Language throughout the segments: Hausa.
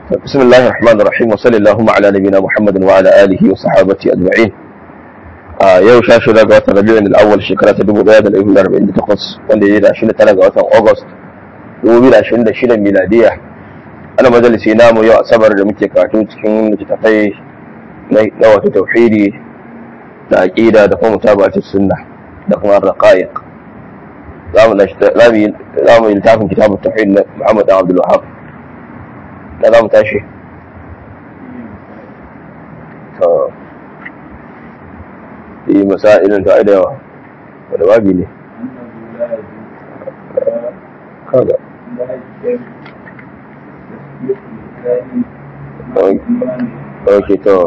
بسم الله الرحمن الرحيم وصلى اللهم على نبينا محمد وعلى اله وصحابته اجمعين yau sha shida ga watan rabi'in al-awwal shekara ta dubu daya da ɗari hudu arba'in da takwas wanda ya yi da ashirin da tara ga watan august dubu biyu da ashirin da shida miladiya ana majalisi namu yau asabar da muke karatu cikin littattafai na wata tauhidi da aqida da kuma mutabatu sunna da kuma raqaiq za mu yi littafin kitabun tauhid na muhammad dan abdul wahab da za mu tashi yi masa'ilin ta da yawa wadda babi ne kaga ok to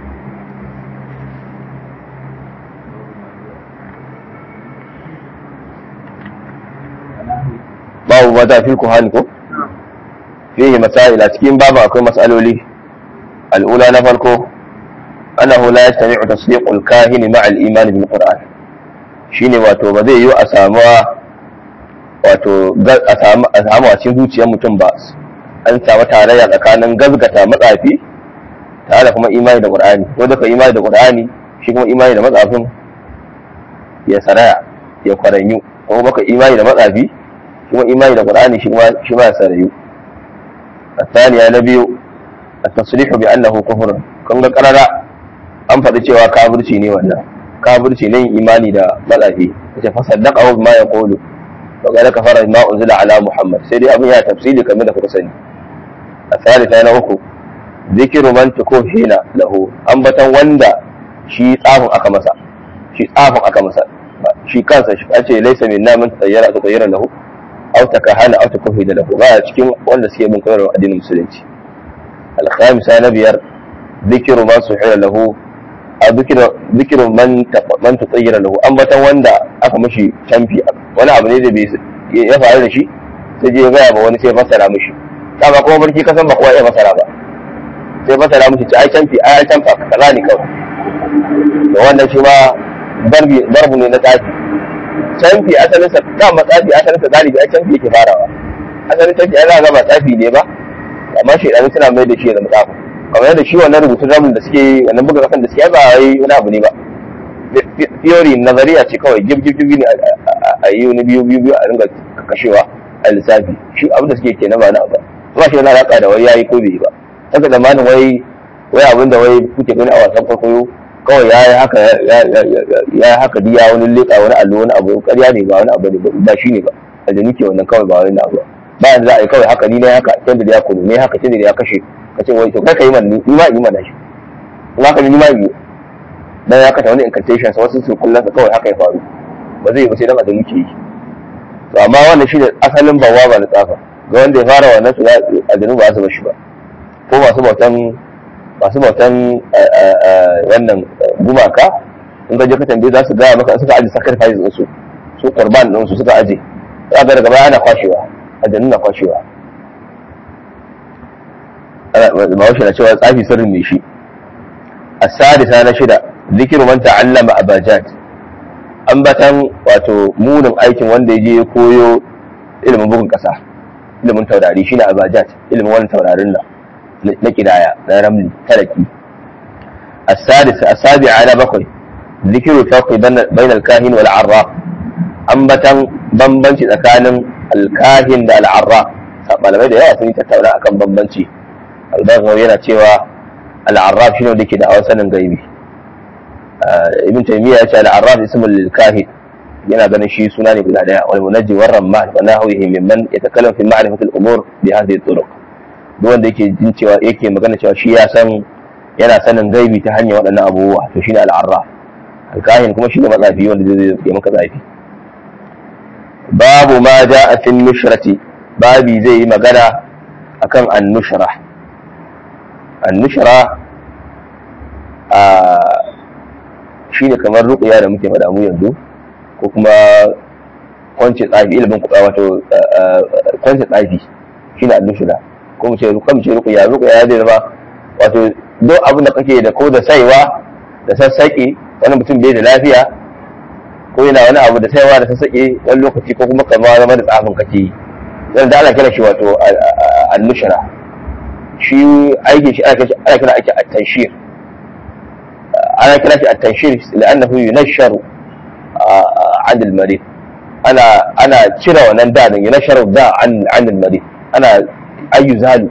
babu mata fi kuhani ko fiye masa'ila cikin babu akwai mas'aloli al'ula na farko أنه لا يستطيع تصديق الكاهن مع الإيمان بالقرآن shine wato ba zai yi a samu wato a samu a cikin zuciyar mutum ba an samu tarayya tsakanin gazgata matsafi tare da kuma imani da qur'ani ko da imani da qur'ani shi kuma imani da matsafin ya saraya ya kwaranyu ko baka imani da matsafi shi kuma imani da qur'ani shi kuma shi ma ya sarayu الثانية نبي التصريح بأنه كفر kun ga karara an faɗi cewa kafirci ne wannan kafirci ne imani da matsafi yace fa saddaqa wa ma yaqulu wa qala kafara ma unzila ala muhammad sai dai abin ya tafsiri kamar da kuka sani a salisa na uku zikiru man tukuhina lahu ambatan wanda shi tsafin aka masa shi tsafin aka masa shi kansa shi ace laysa minna man tsayyara ta tsayyara lahu aw takahana aw tukuhina lahu ba cikin wanda suke bin koyarwar addinin musulunci al-khamisa na biyar zikiru man suhila lahu a zikirin man tsayyara lahu ambatan wanda aka mashi canfi wani abu ne da bai ya faru da shi sai je gaya ba wani sai fasara mishi dama kuma barki kasan ba kowa ya fasara ba sai fasara mishi ci ai canfi ai canfa kaza ne kawai da wannan shi ma darbu ne na tsafi canfi asalin sa dama tsafi asalin sa galibi ai canfi yake farawa asalin canfi ai za ga ba tsafi ne ba amma shaidanu suna mai da shi da mutsafi kamar yadda shi wannan rubutun ramin da suke wannan buga kasan da suke ba wai wani abu ne ba theory nazariya ce kawai gib gib gib ne a yi wani biyu biyu biyu a ringa kashewa a lissafi shi abin da suke kenan ba na ba kuma shi yana alaka da wai yayi ko bai ba haka da manin wai wai abin da wai kuke gani a wasan kwaikwayo kawai ya yi haka ya yi haka diya wani leƙa wani allo wani abu ƙarya ne ba wani abu ne ba shi ne ba a da nike wannan kawai ba wani abu ba bayan za a yi kawai haka ni ne haka can da ya kunu ne haka can da ya kashe ka ce wai to kai ka yi mana ni ma yi mana shi kuma ka ni ma yi dan ya kata wani incantation sa wasu su kullun ka kawai haka ya faru ba zai yi ba sai dan a muke yi to amma wannan shi ne asalin bawa ba na tsafa ga wanda ya fara wannan su aljanu ba su bashi ba ko masu bautan masu bautan wannan gumaka in ka je ka tambaye za su gaya maka suka aje sacrifice din su su qurban din su suka aje za ga daga baya ana kwashewa aljanu na kwashewa bahaushe na cewa tsafi sirrin mai shi asadisa na shida zikiru man ta'allama abajad ambatan wato munin aikin wanda ya je ya koyo ilimin bugun kasa ilimin taurari shine abajad ilimin wannan taurarin nan na kidaya na ramli talaki asadisa asabi'a na bakwai zikiru farqi bain al-kahin wal arraf ambatan bambanci tsakanin al-kahin da al-arraf malamai da yawa sun yi tattauna akan bambanci albaghawi yana cewa al'arraf shine wanda ke da awan sanin gaibi ibn taymiya ya ce al'arraf ismul lil kahin yana ganin shi suna ne guda daya wal munajji war ramman wa nahwihi mimman yatakallamu fi ma'rifati al umur bi hadhihi turuq duk wanda yake jin cewa yake magana cewa shi ya san yana sanin gaibi ta hanyar waɗannan abubuwa to shine al'arraf al-kahin kuma shine matsafi wanda zai yi maka zafi babu ma ja'a fi nushrati babi zai yi magana akan an-nushra annushra a shi ne kamar ruƙuya da muke faɗa mu yanzu ko kuma kwance tsafi ilimin kuɗa wato kwance tsafi shi ne annushra ko mu ce ruƙa mu ce ruƙuya ruƙuya zai zama wato duk abin da kake da ko da saiwa da sassaƙe wani mutum bai da lafiya ko yana wani abu da saiwa da sassaƙe wani lokaci ko kuma kamar zama da tsafin kake yi zan da ana kira shi wato annushra shi aikin shi ana kira ake at-tanshir ana kira shi at-tanshir la'annahu yunasharu an al-marid ana ana cire wannan da din yunasharu da an an al-marid ana ayyuzalu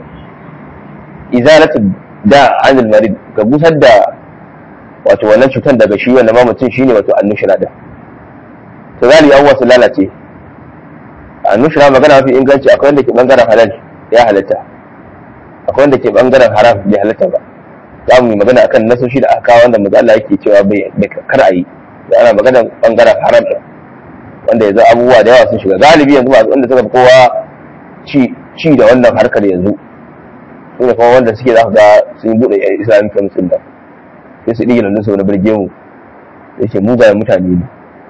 izalatu da an al-marid ga busar da wato wannan cutar daga shi wanda ma mutum shine wato annushra da to zali an wasu lalace annushra magana mafi inganci akwai wanda ke bangaren halal ya halatta akwai wanda ke bangaren haram bai halatta ba za mu yi magana akan nasoshi da aka kawo wanda maza Allah yake cewa bai kar a yi da ana magana bangaren haram din wanda yanzu abubuwa da yawa sun shiga galibi yanzu masu wanda suka fi kowa ci ci da wannan harkar yanzu su ne kuma wanda suke za ka ga sun buɗe islamic council da sai su ɗige lallusa wani birge mu da ke mugayen mutane ne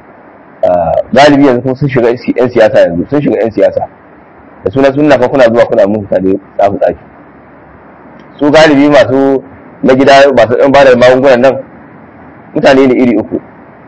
galibi yanzu kuma sun shiga 'yan siyasa yanzu sun shiga 'yan siyasa da suna suna fa kuna zuwa kuna mun mutane tsafi tsafi su galibi masu na gida masu ɗan bada magungunan nan mutane ne iri uku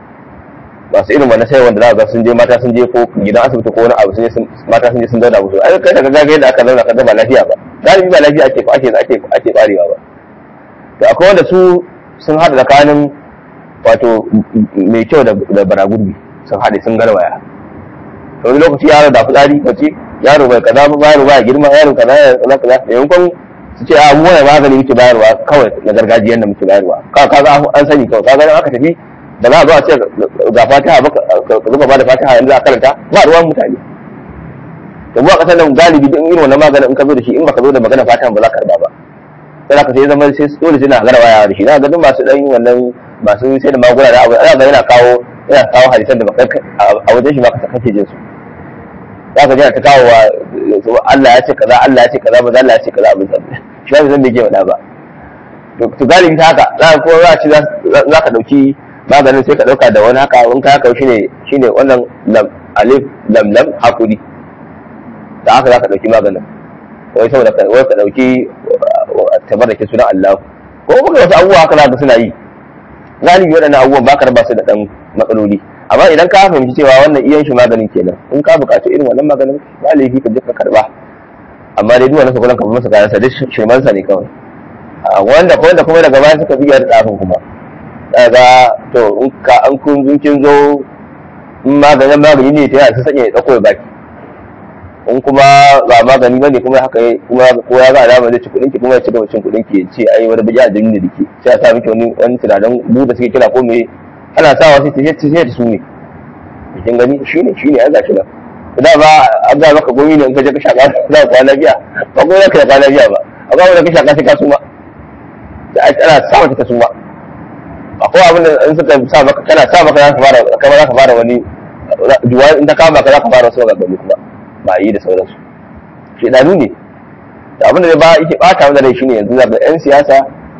masu irin wannan sai wanda za ga sun je mata sun je ko gidan asibiti ko wani abu sun je mata sun je sun zauna musu ai kai daga gaga yadda aka zauna kaga ba lafiya ba galibi ba lafiya ake ake ake ake barewa ba to akwai wanda su sun haɗa tsakanin wato mai kyau da baragurbi sun haɗe sun garwaya wani lokaci yaro da fitsari wace yaro bai kaza ba yaro ba girma yaro kaza ya kaza kaza da yankon su ce a mu wani magani muke bayarwa kawai na gargajiyar da muke bayarwa ka kaga an sani kawai kaga aka tafi da za a zo a ce ga fatiha ba ka zuba ba da fatiha yanzu a karanta ba ruwan mutane da mu a kasar nan galibi din irin wannan maganin in ka zo da shi in baka zo da magana fatiha ba za ka karba ba sai ka sai zama sai dole sai na garwaya da shi na ga duk masu dan wannan masu sai da maguna da abu ana ga yana kawo yana kawo hadisan da baka a wajen shi ba ka kake jin su za ka jira ta kawo wa Allah ya ce kaza Allah ya ce kaza ba Allah ya ce kaza abin sa shi ba zan bai ke faɗa ba to galibi ta haka za ka ko za ci za ka dauki maganin sai ka dauka da wani haka in ka haka shine shine wannan lam alif lam lam hakuri da haka za ka dauki maganin wai saboda ka wai ka dauki tabarrake sunan Allah ko kuma wasu abubuwa haka za ka suna yi galibi waɗannan abubuwan ba ka raba su da ɗan matsaloli amma idan ka fahimci cewa wannan iyan shi maganin kenan in ka buƙaci irin wannan maganin ba laifi ka je ka karba amma dai duk wannan sakulan ka masa kayan sa duk shirman sa ne kawai wanda ko wanda kuma daga baya suka biya da tsafin kuma daga to in ka an kun kin zo in maganin magani ne ta yana su sanya ya tsako baki in kuma ba magani bane kuma haka kuma ko ya ga alama zai ci kuɗin ki kuma ya ci gaba cin kuɗin ki ya ce ai wani bija da da dake sai ya sa miki wani wani tunanin buɗe suke kira ko me ana sawa sai ta sai ta su ne kin gani shine shine an gashi nan da ba an ga maka gomi ne in ka je ka shaka za ka kwana biya ba ko za ka kwana biya ba amma wanda ka shaka sai ka suma da ana sa maka ta suma akwai abin da in suka sa maka kana sa maka za ka fara kamar za ka fara wani juwa in ta kama ka za ka fara wasu maganganu kuma ba yi da sauransu shedanu ne da abin da ba yake bata wanda rai shine yanzu zaga yan siyasa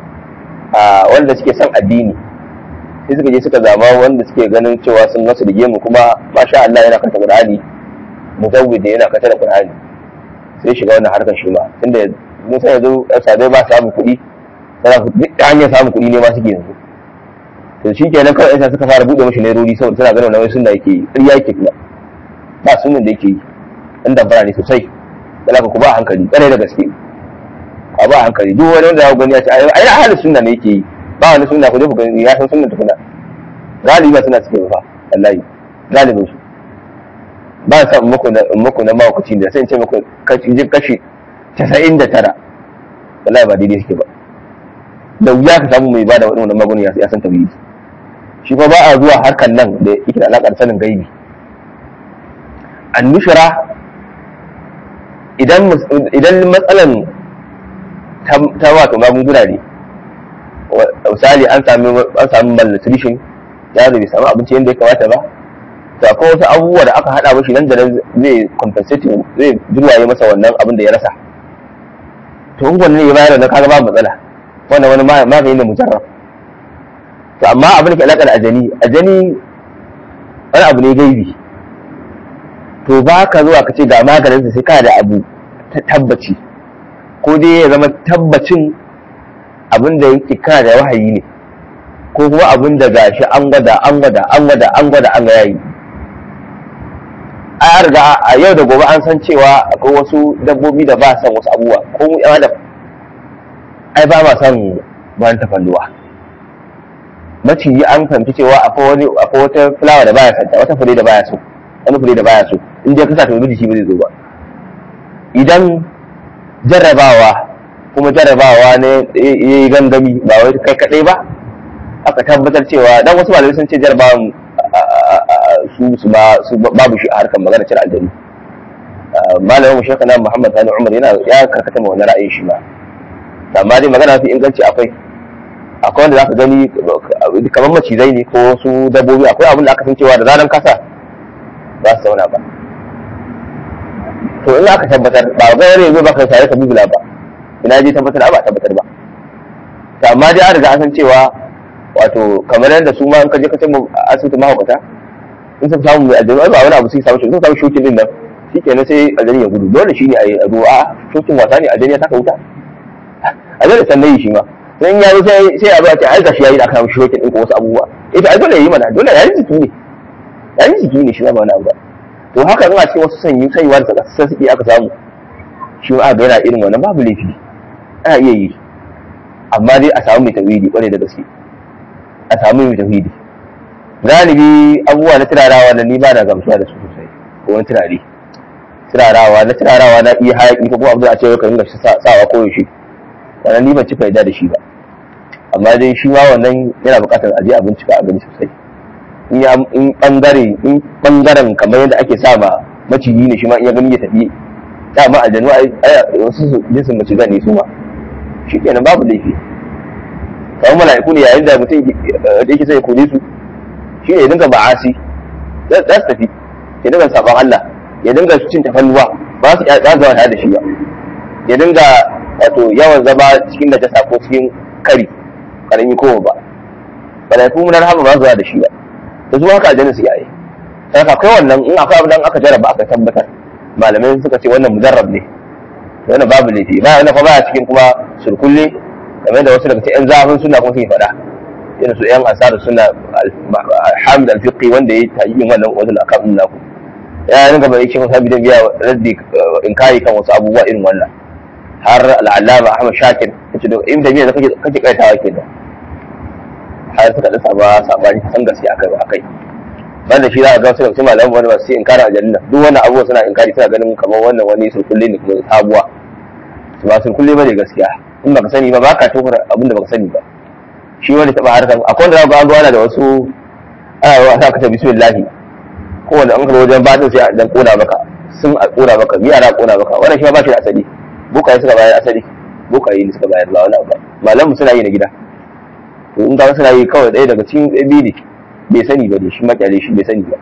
a wanda suke son addini sai suka je suka zama wanda suke ganin cewa sun nasu da gemu kuma masha Allah yana kanta Qur'ani muzawwid yana kanta da Qur'ani sai shiga wannan harkar shi ma tunda mun san yanzu sabai ba samu kuɗi sana duk hanyar samun kuɗi ne ma suke yanzu to shi kenan kawai yasa suka fara buɗe mashi nairori saboda suna ganin wani sunna yake yi ƙarya yake kuma ba sunan da yake yi ɗan damfara ne sosai da ku ba hankali ƙwarai da gaske a ba hankali duk wani wanda ya gani ya ce ai ahalin sunna ne yake yi ba wani sunna ku je ku gani ya san sunna tukuna galibi suna suke ba wallahi galibin su ba sa muku na muku na mawakaci da sai in ce muku kashi kashi 99 wallahi ba daidai suke ba da wuya ka samu mai bada wannan magunin ya san tauhidi shi fa ba a zuwa harkan nan da yake da alaƙar sanin gaibi annushra idan idan matsalan ta wato magunguna ne misali an sami an sami malnutrition yaro bai samu abinci yadda ya kamata ba to akwai wasu abubuwa da aka hada mashi nan da nan zai compensating zai jirwaye masa wannan abin da ya rasa to in wannan ya bayar da kaga babu matsala wannan wani magani ne mujarrab to amma abin da ke alaƙar ajani ajani wani abu ne gaibi to ba ka zuwa ka ce ga maganinsa sai ka da abu ta tabbaci ko dai ya zama tabbacin abin da yake kana da wahayi ne ko kuma abin da gashi an gwada an gwada an gwada an gwada an ga yayi a riga a yau da gobe an san cewa akwai wasu dabbobi da ba san wasu abubuwa ko mu yan adam ai ba ma son bayan tafalluwa maciji an fahimci cewa akwai wani akwai wata fulawa da baya santa wata fure da baya so wani fure da baya so in dai kasa ta wani shi ba zai zo ba idan jarrabawa kuma jarrabawa ne ya yi gangami ba wai kai kadai ba aka tabbatar cewa dan wasu malamai sun ce jarrabawan su su ba su babu shi a harkar magana cin aljanu malamin mu shekana muhammad sani umar yana ya karkata ma wani ra'ayin shi ma amma dai magana fi inganci akwai akwai wanda zaka gani kamar macizai ne ko wasu dabbobi akwai abin da aka san cewa da zaran kasa ba su zauna ba to in aka tabbatar ba ga wani yanzu ba ka tare ka bibila ba ina je tabbatar ba tabbatar ba to amma dai an riga an san cewa wato kamar yadda su ma in ka je ka tamu asibiti mahaukata in sun samu mai aljanu ba wani abu sai samu shi sun samu shokin din nan shikenan sai aljani ya gudu dole shi ne a yi a ruwa shokin wasa ne aljani ya taka wuta aljani sannan yi shi ma dan ya sai sai a zo a ce ai gashi yayi da aka mishi shokin din ko wasu abubuwa ita ai dole yayi mana dole yayin jiki ne yayin jiki ne shi ba wani abu ba to haka in a ce wasu sanyi saiwa da sai suke aka samu shi ma ga yana irin wannan babu laifi ana iya yi amma dai a samu mai tawhidi kwarai da gaske a samu mai tauhidi galibi abubuwa na turarawa na ni ba na gamsuwa da su sosai ko wani turare turarawa na turarawa na iya hayaki ko kuma abu da a ce ka ringa sawa ko yaushe wannan ni ban ci faida da shi ba amma dai shi ma wannan yana buƙatar a je a bincika a gani sosai in bangare in bangaren kamar yadda ake sa ma maciji ne shi ma in ya gani ya tafi dama aljanu ai wasu jinsin macizan ne su ma shi kenan babu laifi kamar mala'iku ne yayin da mutum da yake sai ya kone su shi ne ya dinga ba'asi za su tafi ya dinga saban Allah ya dinga cin tafalluwa ba su ya zama tare da shi ba ya dinga wato yawan zama cikin najasa ko cikin kari karami ko ba mala'iku mun rahama ba su da shi ba da zuwa haka aljanna su yayi sai ka kai wannan in akwai abin aka jarraba aka tabbatar malamai suka ce wannan mujarrab ne wannan babu laifi ba wannan kuma baya cikin kuma surkulle game da wasu daga cikin zafin suna kuma suke faɗa irin su yan asarar suna hamid al-fiqi wanda ya tayi yin wannan wajen akan din naku ya ringa bai cikin wasu bidan biya raddi in kai kan wasu abubuwa irin wannan har al'allama ahmad shakir yace da in da biya da kake kake kaitawa kenan har suka da saba sabani san gaskiya akai akai banda shi za a ga su da malaman wani masu inkara aljanna duk wannan abubuwa suna inkari suna ganin kamar wannan wani surkulle ne kuma sabuwa su ba surkulle ba ne gaskiya in baka sani ba ba ka tofar abin da baka sani ba shi wani taba harkar akwai wanda za ga an zuwa da wasu ana zuwa sa ka ta bismillah ko wanda an ka wajen batin sai a dan kona maka sun a kona maka biya na kona maka wannan shi ba shi da asali bukaye suka bayar asali bukaye ne suka bayar ba wani abu malamu suna yi na gida to in ga suna yi kawai ɗaya daga cikin ɗabi ne bai sani ba ne shi makyale shi bai sani ba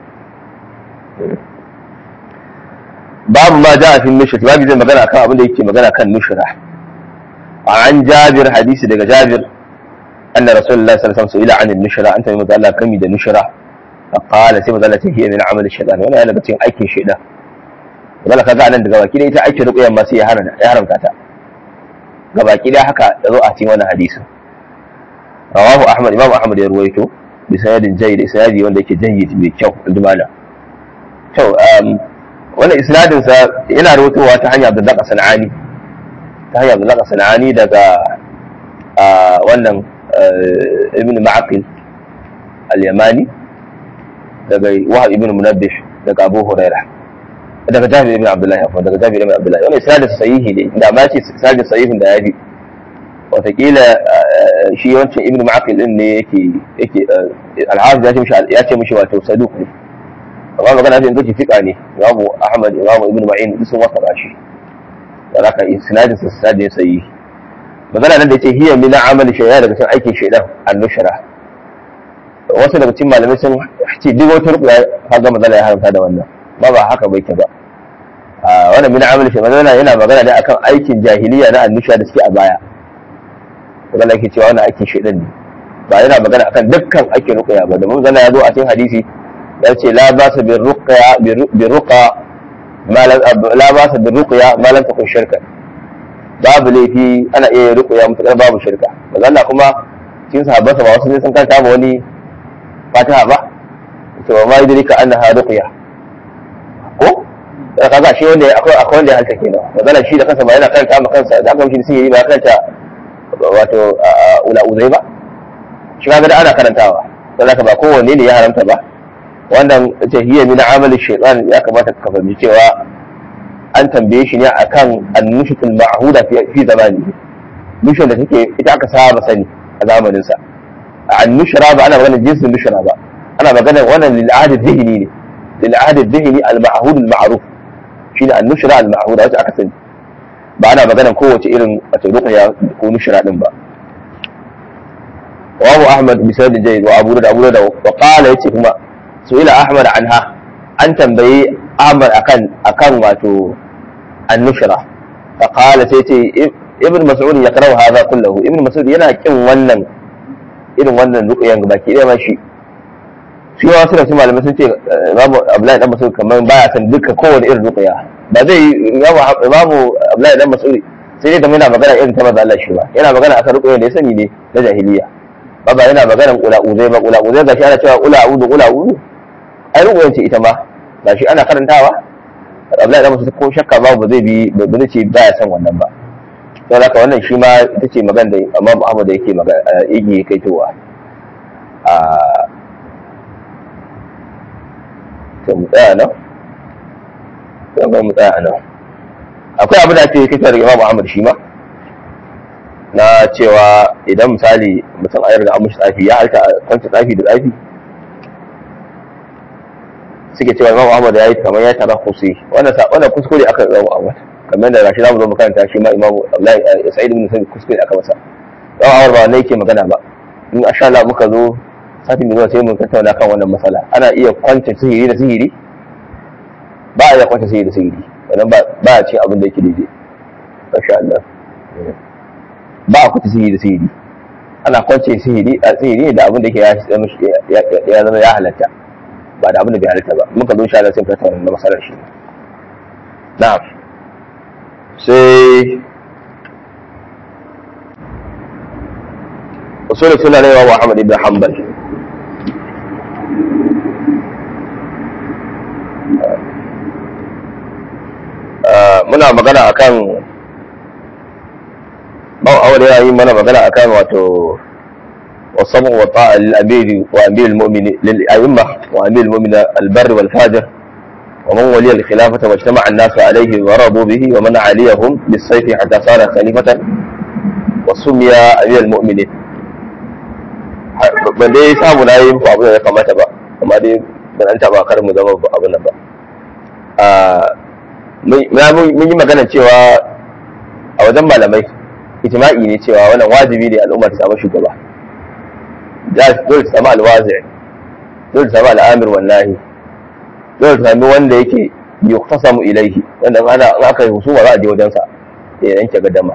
babu ma ja a fi nushra babu zai magana kan abin da yake magana kan nushra an jabir hadisi daga jabir anna rasulullah sallallahu alaihi wasallam ila an nushra anta mai Allah kami da nushra فقال sai mazala ce hiya min amal shaytan wannan yana daga cikin aikin shaytan wala kaga anan daga baki da ita aikin ruqyan ma sai ya haramta ya haramta ta ga baki da haka da zo a cikin wannan hadisin rawahu ahmad imam ahmad ya ruwaito bi sanadin jayyid isnadi wanda yake jayyid mai kyau inda mala to wannan isnadin sa yana rawaitowa ta hanyar Abdullah Sanani ta hanyar Abdullah Sanani daga wannan ibn Ma'aqil al-Yamani daga Wahab ibn Munabbih daga Abu Hurairah daga Jabir ibn Abdullah afwan daga Jabir ibn Abdullah wannan isnadin sahihi ne da ma ce isnadin sahihin da yafi watakila shi wancan ibn ma'aqil din ne yake yake al-hafiz ya ce mishi ya ce mishi wato saduq ne amma magana sai ingaci fika ne imamu ahmad imamu ibn ma'in duk sun wasa shi da haka isnadin sa isnadin sai magana nan da yace hiya min amali shay'a daga cikin aikin shaydan an-nushra wasu daga cikin malamai sun ce duk wata rukuya kaga magana ya haramta da wannan ba ba haka bai ke ba wannan min amali shay'an yana magana ne akan aikin jahiliya na an-nushra da suke a baya magana yake cewa wannan aikin shaidan ne ba yana magana akan dukkan aikin ruqya ba da mun zana ya zo a cikin hadisi ya ce la ba sa bi ruqya bi ruqa ma la ba sa bi ruqya ma lam takun shirka babu laifi ana iya ruqya mutakar babu shirka magana kuma cikin sahabban sa ba wasu ne sun kanta ba wani fatiha ba to ma yudrika annaha ruqya ko da kaga shi wanda akwai akwai wanda ya halta kenan magana shi da kansa ba yana kanta ma kansa da aka mishi sai yi ba kanta wato ula uzai ba shi kaga da ana karantawa don haka ba kowanne ne ya haramta ba wannan ce hiya min amali shaytan ya kamata ka fahimci cewa an tambaye shi ne akan annushutul ma'huda fi zamani nushun da take ita aka saba sani a zamanin sa annushra ba ana magana jinsin nushra ba ana magana wannan lil ahdi dhihni ne lil ahdi dhihni al ma'hud al ma'ruf shine annushra al ma'huda wacce aka sani ba ana magana kowace irin wato ruqya ko nushra din ba wabu ahmad bisad jayyid wa abu da abu da wa qala yace kuma su'ila ahmad anha an tambayi ahmad akan akan wato annushra fa qala sai ce ibn mas'ud ya karau hadha kullahu ibn mas'ud yana kin wannan irin wannan ruqyan baki ɗaya ma shi shi ma wasu da su malamai sun ce babu abdullahi dan mas'ud kamar baya san duka kowane irin ruqya ba zai babu abdullahi dan mas'ud sai dai kamar yana magana irin ta maza Allah shi ba yana magana akan ruqyan da ya sani ne na jahiliya ba ba yana magana ula uzai ba ula uzai gashi ana cewa ula udu ula udu ai ruqyan ce ita ma gashi ana karantawa abdullahi dan mas'ud ko shakka babu zai bi ba zai ce baya san wannan ba don haka wannan shi ma ita ce magana da amma Muhammad da yake magana yake kaitowa a to mu tsaya nan to ga mu tsaya nan akwai abu da ake kaitowa daga Imam Ahmad shi ma na cewa idan misali mutum ayar da amushi tsafi ya halta kwanta tsafi da tsafi suke cewa Imam Ahmad ya yi kamar ya tara kusi wannan wannan kuskure aka Imam Ahmad kamar da gashi zamu zo makaranta shi ma imamu Abdullahi Sa'id ibn Sa'id kuskure aka masa dan awar ba ne yake magana ba in insha Allah muka zo satin da zuwa sai mun tattauna kan wannan matsala ana iya kwance sihiri da sihiri ba a iya kwance sihiri da sihiri wannan ba ba a ce abin da yake daidai insha Allah ba a kwance sihiri da sihiri ana kwance sihiri a sihiri da abin da yake ya zama ya halatta ba da abin da bai halatta ba muka zo insha Allah sai mu tattauna wannan matsalar shi na'am sai usul suna ne wa Muhammad ibn Hanbal muna magana akan ba aure ya yi mana magana akan wato والصبر والطاعة للأمير وأمير المؤمن للأئمة وأمير المؤمن البر والفاجر ومن ولي الخلافة واجتمع الناس عليه ورضوا به ومن عليهم بالسيف حتى صار خليفة وسمي أمير المؤمنين ban dai samu na yi abu da ya kamata ba amma dai ban an taba kar mu zama abu nan ba mun yi magana cewa a wajen malamai ijma'i ne cewa wannan wajibi ne al'umma ta samu shugaba dole ta samu alwazi dole ta samu al'amir wallahi zai sami wanda yake yuktasamu ilaihi wanda ana in aka yi husuma za a je wajensa ya yanke gadama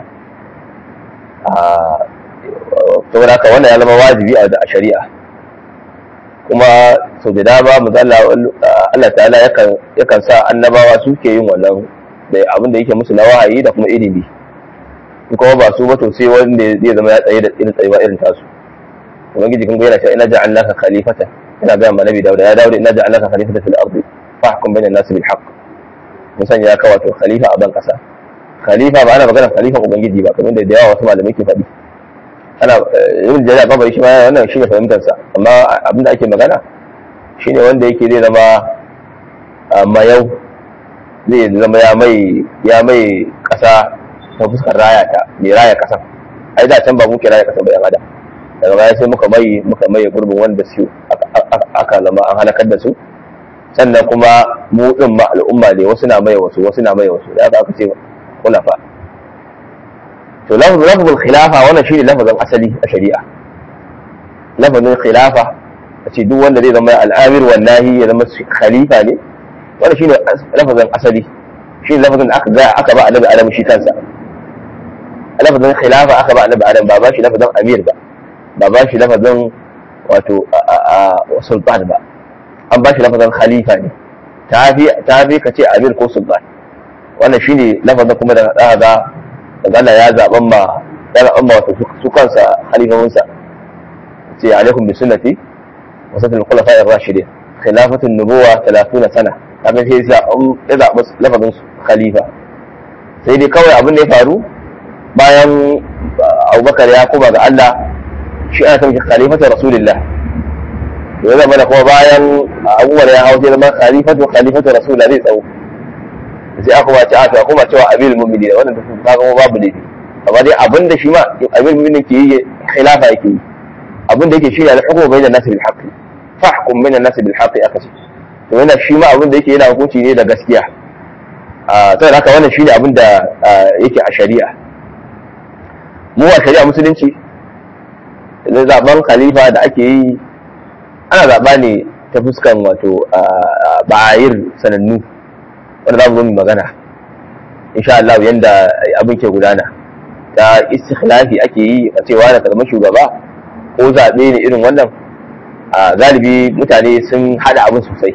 saboda haka wannan ya zama wajibi a shari'a kuma sau da dama mu Allah ta'ala yakan sa annabawa suke yin wannan da abin da yake musu na wahayi da kuma ilimi kuma ba su ba to sai wanda zai zama ya tsaye da irin tsayuwa irin tasu ubangiji kun ga yana cewa ina ja'alnaka khalifatan ina ga annabi Dawud ya Dawud ina ja'alnaka khalifatan fil ardi fahkum bainan nas bil haqq mun sanya ka wato khalifa a ban kasa khalifa ba ana magana khalifa ubangiji ba kamar da da yawa wasu malamai ke faɗi ana yin jari'a ba bai shi ma wannan shine fahimtar sa amma abin da ake magana shine wanda yake zai zama mayau zai zama ya mai ya mai kasa ta fuskar raya ta mai raya kasan ai da can ba muke raya kasan ba yan adam daga baya sai muka mai muka mai gurbin wanda su aka zama an halakar da su sannan kuma mu din ma al'umma ne wasu na mai wasu wasu na mai wasu da aka ce khulafa to lafzul khilafa wannan shine lafazin asali a shari'a lafazin khilafa a ce duk wanda zai zama al'amir wan nahi ya zama khalifa ne wannan shine lafazin asali shine lafazin da aka ga aka ba annabi adam shi kansa lafazin khilafa aka ba annabi adam ba ba shi lafazin amir ba ba ba shi lafazin wato sultan ba an ba shi lafazin khalifa ne ta fi ka ce amir ko sultan wannan shine lafazin kuma da za ga Allah ya zaɓan ma ya zaɓan ma wato su kansa khalifominsa ce alaikum bi sunnati wa sunnatul khulafa'i ar-rashidin khilafatun nubuwa 30 sana kaga sai ya zaɓi lafazin khalifa sai dai kawai abin da ya faru bayan abubakar ya koma ga Allah shi ana kan khalifatu rasulillah to ya zama da kuma bayan abubakar ya hau sai zama khalifatu khalifatu rasulillah zai tsawo sai aka kuma ce aka kuma cewa abil mu'minin wannan duk ka ga babu laifi amma dai abin da shi ma abil mu'minin ke yi khilafa yake yi abin da yake shi ne al-hukmu bainan nas bil haqq fahkum bainan nas bil haqq aka ce to yana shi ma abin da yake yana hukunci ne da gaskiya a sai haka wannan shine abin da yake a shari'a mu a shari'a musulunci da zaben khalifa da ake yi ana zaba ne ta fuskan wato bayir sanannu wanda za mu zo mu magana insha Allah yanda abin ke gudana ta istikhlafi ake yi a cewa da kalmar shugaba ko zaɓe ne irin wannan galibi mutane sun hada abin sosai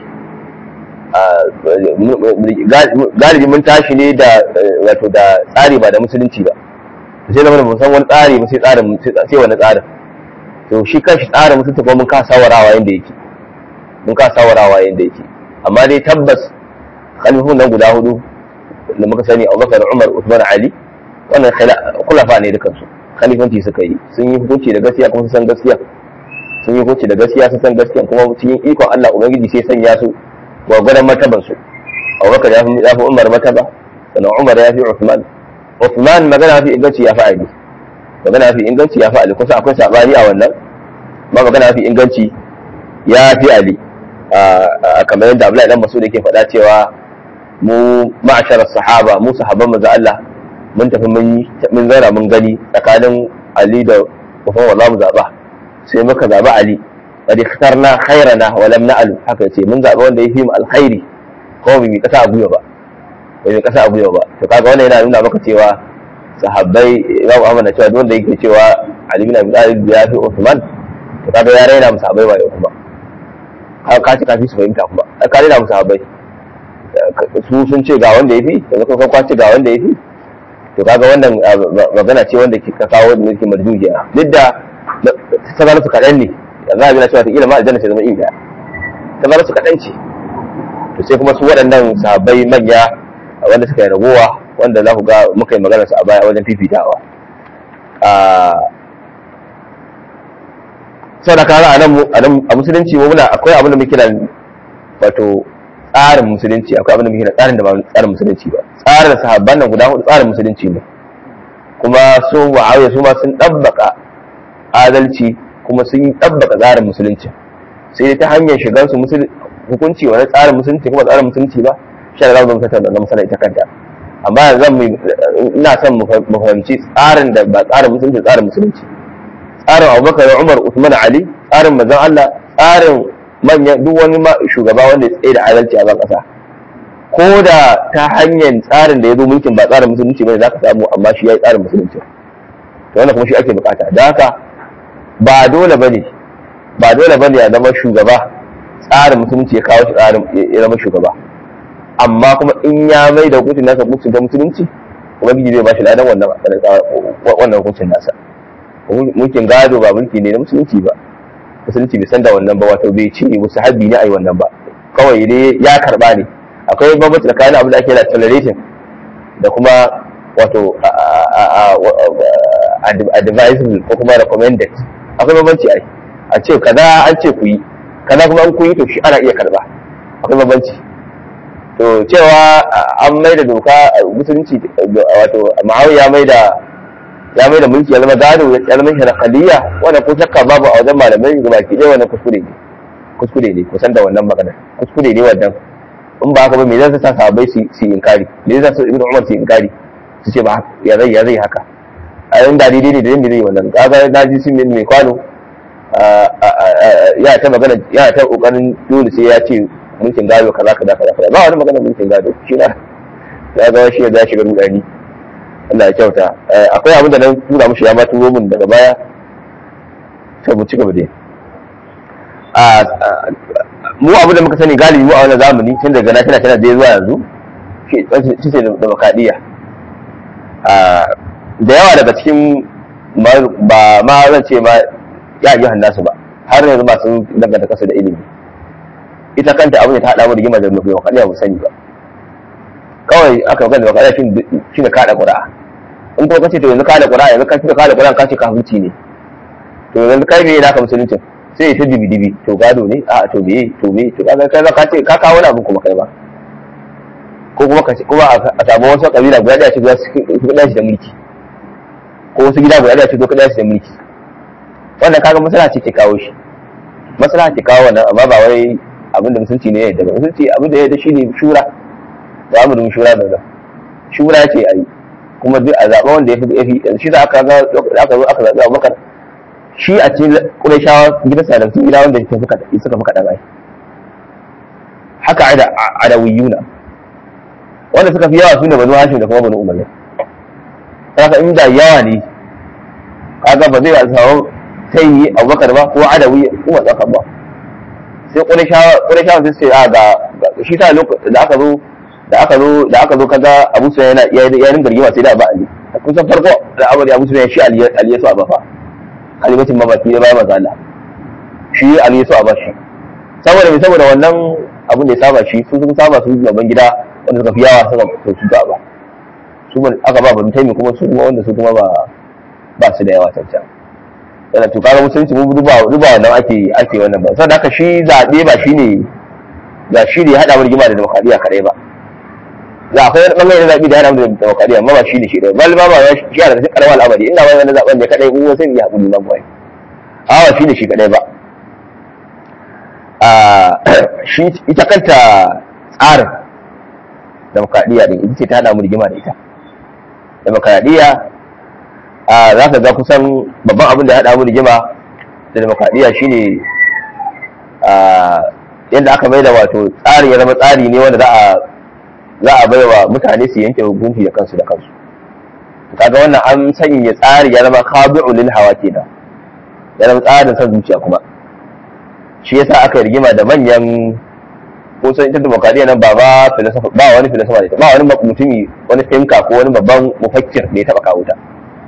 galibi mun tashi ne da wato da tsari ba da musulunci ba sai zama mun san wani tsari ba sai tsarin sai wani tsarin to shi kanshi tsarin musulunci kuma mun ka sawarawa yanda yake mun ka sawarawa yanda yake amma dai tabbas khalifun nan guda hudu da muka sani Abubakar Umar Uthman Ali wannan khulafa ne dukan su khalifanci suka yi sun yi hukunci da gaskiya kuma sun san gaskiya sun yi hukunci da gaskiya sun san gaskiya kuma cikin ikon Allah ubangiji sai sanya su gwagwaran martaban su abubakar ya fi umar martaba sannan umar ya fi usman usman magana fi inganci ya fi ali magana fi inganci ya fi ali kusa akwai sabani a wannan ba magana fi inganci ya fi ali kamar yadda abdullahi dan masud yake faɗa cewa mu ma'ashar sahaba mu sahabban manzo Allah mun tafi mun mun zauna mun gani tsakanin ali da kufan wallahu zaba sai muka zaba ali qad ikhtarna khairana wa lam na'al haka yace mun zaba wanda yafi mu alkhairi ko bai kasa a guya ba bai kasa a guya ba to kaga wannan yana nuna maka cewa sahabbai Imam Ahmad na cewa duk wanda yake cewa Ali bin Abi Talib ya fi Uthman to kaga ya raina musu sahabbai ba kuma ka ka ci kafi su fahimta kuma ka raina musu sahabbai su sun ce ga wanda yafi yanzu kuma ka ce ga wanda yafi to kaga wannan magana ce wanda ke kawo da yake marjujiya duk da tazarar su kaɗan ne yanzu abin cewa ta ilima aljanna ce zama iya tazarar su kaɗan ce to sai kuma su waɗannan sahabbai manya wanda suka yi ragowa wanda za ku ga muka yi magana su a baya wajen fifitawa sau da kara a musulunci mu muna akwai abin da muke da wato tsarin musulunci akwai abin da muke da tsarin da ba tsarin musulunci ba tsarin sahabban nan guda hudu tsarin musulunci ne kuma su muawiya su ma sun dabbaka adalci kuma sun dabbaka tsarin musulunci sai dai ta hanyar shigar su hukunci wani tsarin musulunci kuma tsarin musulunci ba shi da zamu tattauna da masana ita kanta amma yanzu mu ina son mu fahimci tsarin da ba tsarin musulunci tsarin musulunci tsarin Abubakar Umar Usman Ali tsarin manzon Allah tsarin manyan duk wani shugaba wanda ya tsaye da adalci a ban kasa ko da ta hanyar tsarin da ya zo mulkin ba tsarin musulunci bane zaka samu amma shi ya yi tsarin musulunci to wannan kuma shi ake bukata da haka ba dole bane ba dole bane ya zama shugaba tsarin musulunci ya kawo shi tsarin ya zama shugaba amma kuma in ya mai da hukuncin nasa hukuncin ta musulunci ubangiji zai ba shi ladan wannan wannan hukuncin nasa mulkin gado ba mulki ne na musulunci ba musulunci bai san da wannan ba wato bai ce wasu habbi ne a yi wannan ba kawai dai ya karba ne akwai bambanci tsakanin abin da ake da toleration da kuma wato advisable ko kuma recommended akwai bambanci ai a ce kaza an ce ku yi kaza kuma an ku yi to shi ana iya karba akwai bambanci to cewa an mai da doka musulunci wato ma'awiya mai da ya mai da mulki ya zama gado ya zama sharakhaliya wannan ko shakka babu a wajen malamai ga baki ɗaya wannan kuskure ne kuskure ne kusan da wannan magana kuskure ne wannan in ba haka ba me zai sa sahabbai su su inkari me zai sa ibnu umar su inkari su ce ba ya zai ya zai haka a yan da daidai ne da yanda zai wannan kaga na ji sun mai kwano ya ta magana ya ta kokarin dole sai ya ce mulkin gado kaza kaza kaza kaza ba wani magana mulkin gado shi na ya ga shi ya shiga rudani Allah ya kyauta akwai abin da na tura mushi ya ma turo min daga baya to mu ci gaba dai mu abin da muka sani galibi mu a wannan zamani tun daga na tana tana da zuwa yanzu shi ce da makadiya da yawa daga cikin ba ma zan ce ma ya yi hannasu ba har yanzu ba sun danganta kasa da ilimi ita kanta abin da ta haɗa mu da gima da mafi makadiya mu sani ba kawai aka magana da makadiya shi ne kaɗa ƙura'a in ko kace to yanzu ka da qur'ani yanzu ka ce ka da qur'ani ka ce kafirci ne to yanzu kai me naka musulunci sai ya ta dibi dibi to gado ne a to me to me to kaga kai ka ce ka kawo wani abu kuma kai ba ko kuma ka kuma a samu wasu kabila guda daya ce za su kuɗa shi da mulki ko wasu gida guda daya ce zo kuɗa shi da mulki wannan kaga masala ce ke kawo shi masala ke kawo wannan amma ba wai abin da musulunci ne ya yadda ba musulunci abin da ya yadda shi ne shura ba mu da shura da nan shura ce a yi kuma duk a zaɓa wanda ya fi shi za aka ga aka zo aka zaɓi abubakar shi a cikin ƙurashawa gidan sadamtun gida wanda suka fi kaɗan ai haka adawiyuna wanda suka fi yawa su ne banu hashim da kuma banu umayya haka inda yawa ne kaga ba zai samu sai yi abubakar ba ko adawi kuma tsaka ba sai ƙurashawa sai sai a ga shi ta lokacin da aka zo da aka zo da aka zo kaga Abu Sufyan yana ya ya ringa rigima sai da ba Ali kun san farko da Abu Abu Sufyan shi Ali Ali ya so a bafa kalimatin mabaki ya bayar maza Allah shi Ali ya so a bashi saboda me saboda wannan abin da ya saba shi su sun saba su gaban gida wanda suka fi yawa suka to su ba su ban aka ba ban taimi kuma su kuma wanda su kuma ba ba su da yawa tantan yana to kaga musulunci mu duba duba wannan ake ake wannan ba saboda haka shi zabe ba shine ba shi ne ya hada rigima da demokradiya kadai ba za akwai wani bangare na zaɓi da yana da demokradiyya amma ba shi ne shi ɗaya bal ba ba ya shi yana da karamar al'amari inda wani wani zaɓen ne kaɗai in sai ya haƙuri nan bai a ba shi ne shi kaɗai ba shi ita kanta tsarin demokradiyya ɗin ita ce ta haɗa mu rigima da ita demokradiyya za ka ga kusan babban abin da ya haɗa mu rigima da demokradiyya shine yadda aka mai da wato tsarin ya zama tsari ne wanda za a za a baiwa mutane su yanke hukunci da kansu da kansu kaga wannan an sanya tsari ya zama khabi'u lil hawa kenan ya zama tsarin san zuciya kuma shi yasa aka yi rigima da manyan kusan ita demokradiyya nan ba ba filosofa ba wani filosofa ne ba wani mutumi wani thinka ko wani babban mufakkir da ya taba kawo ta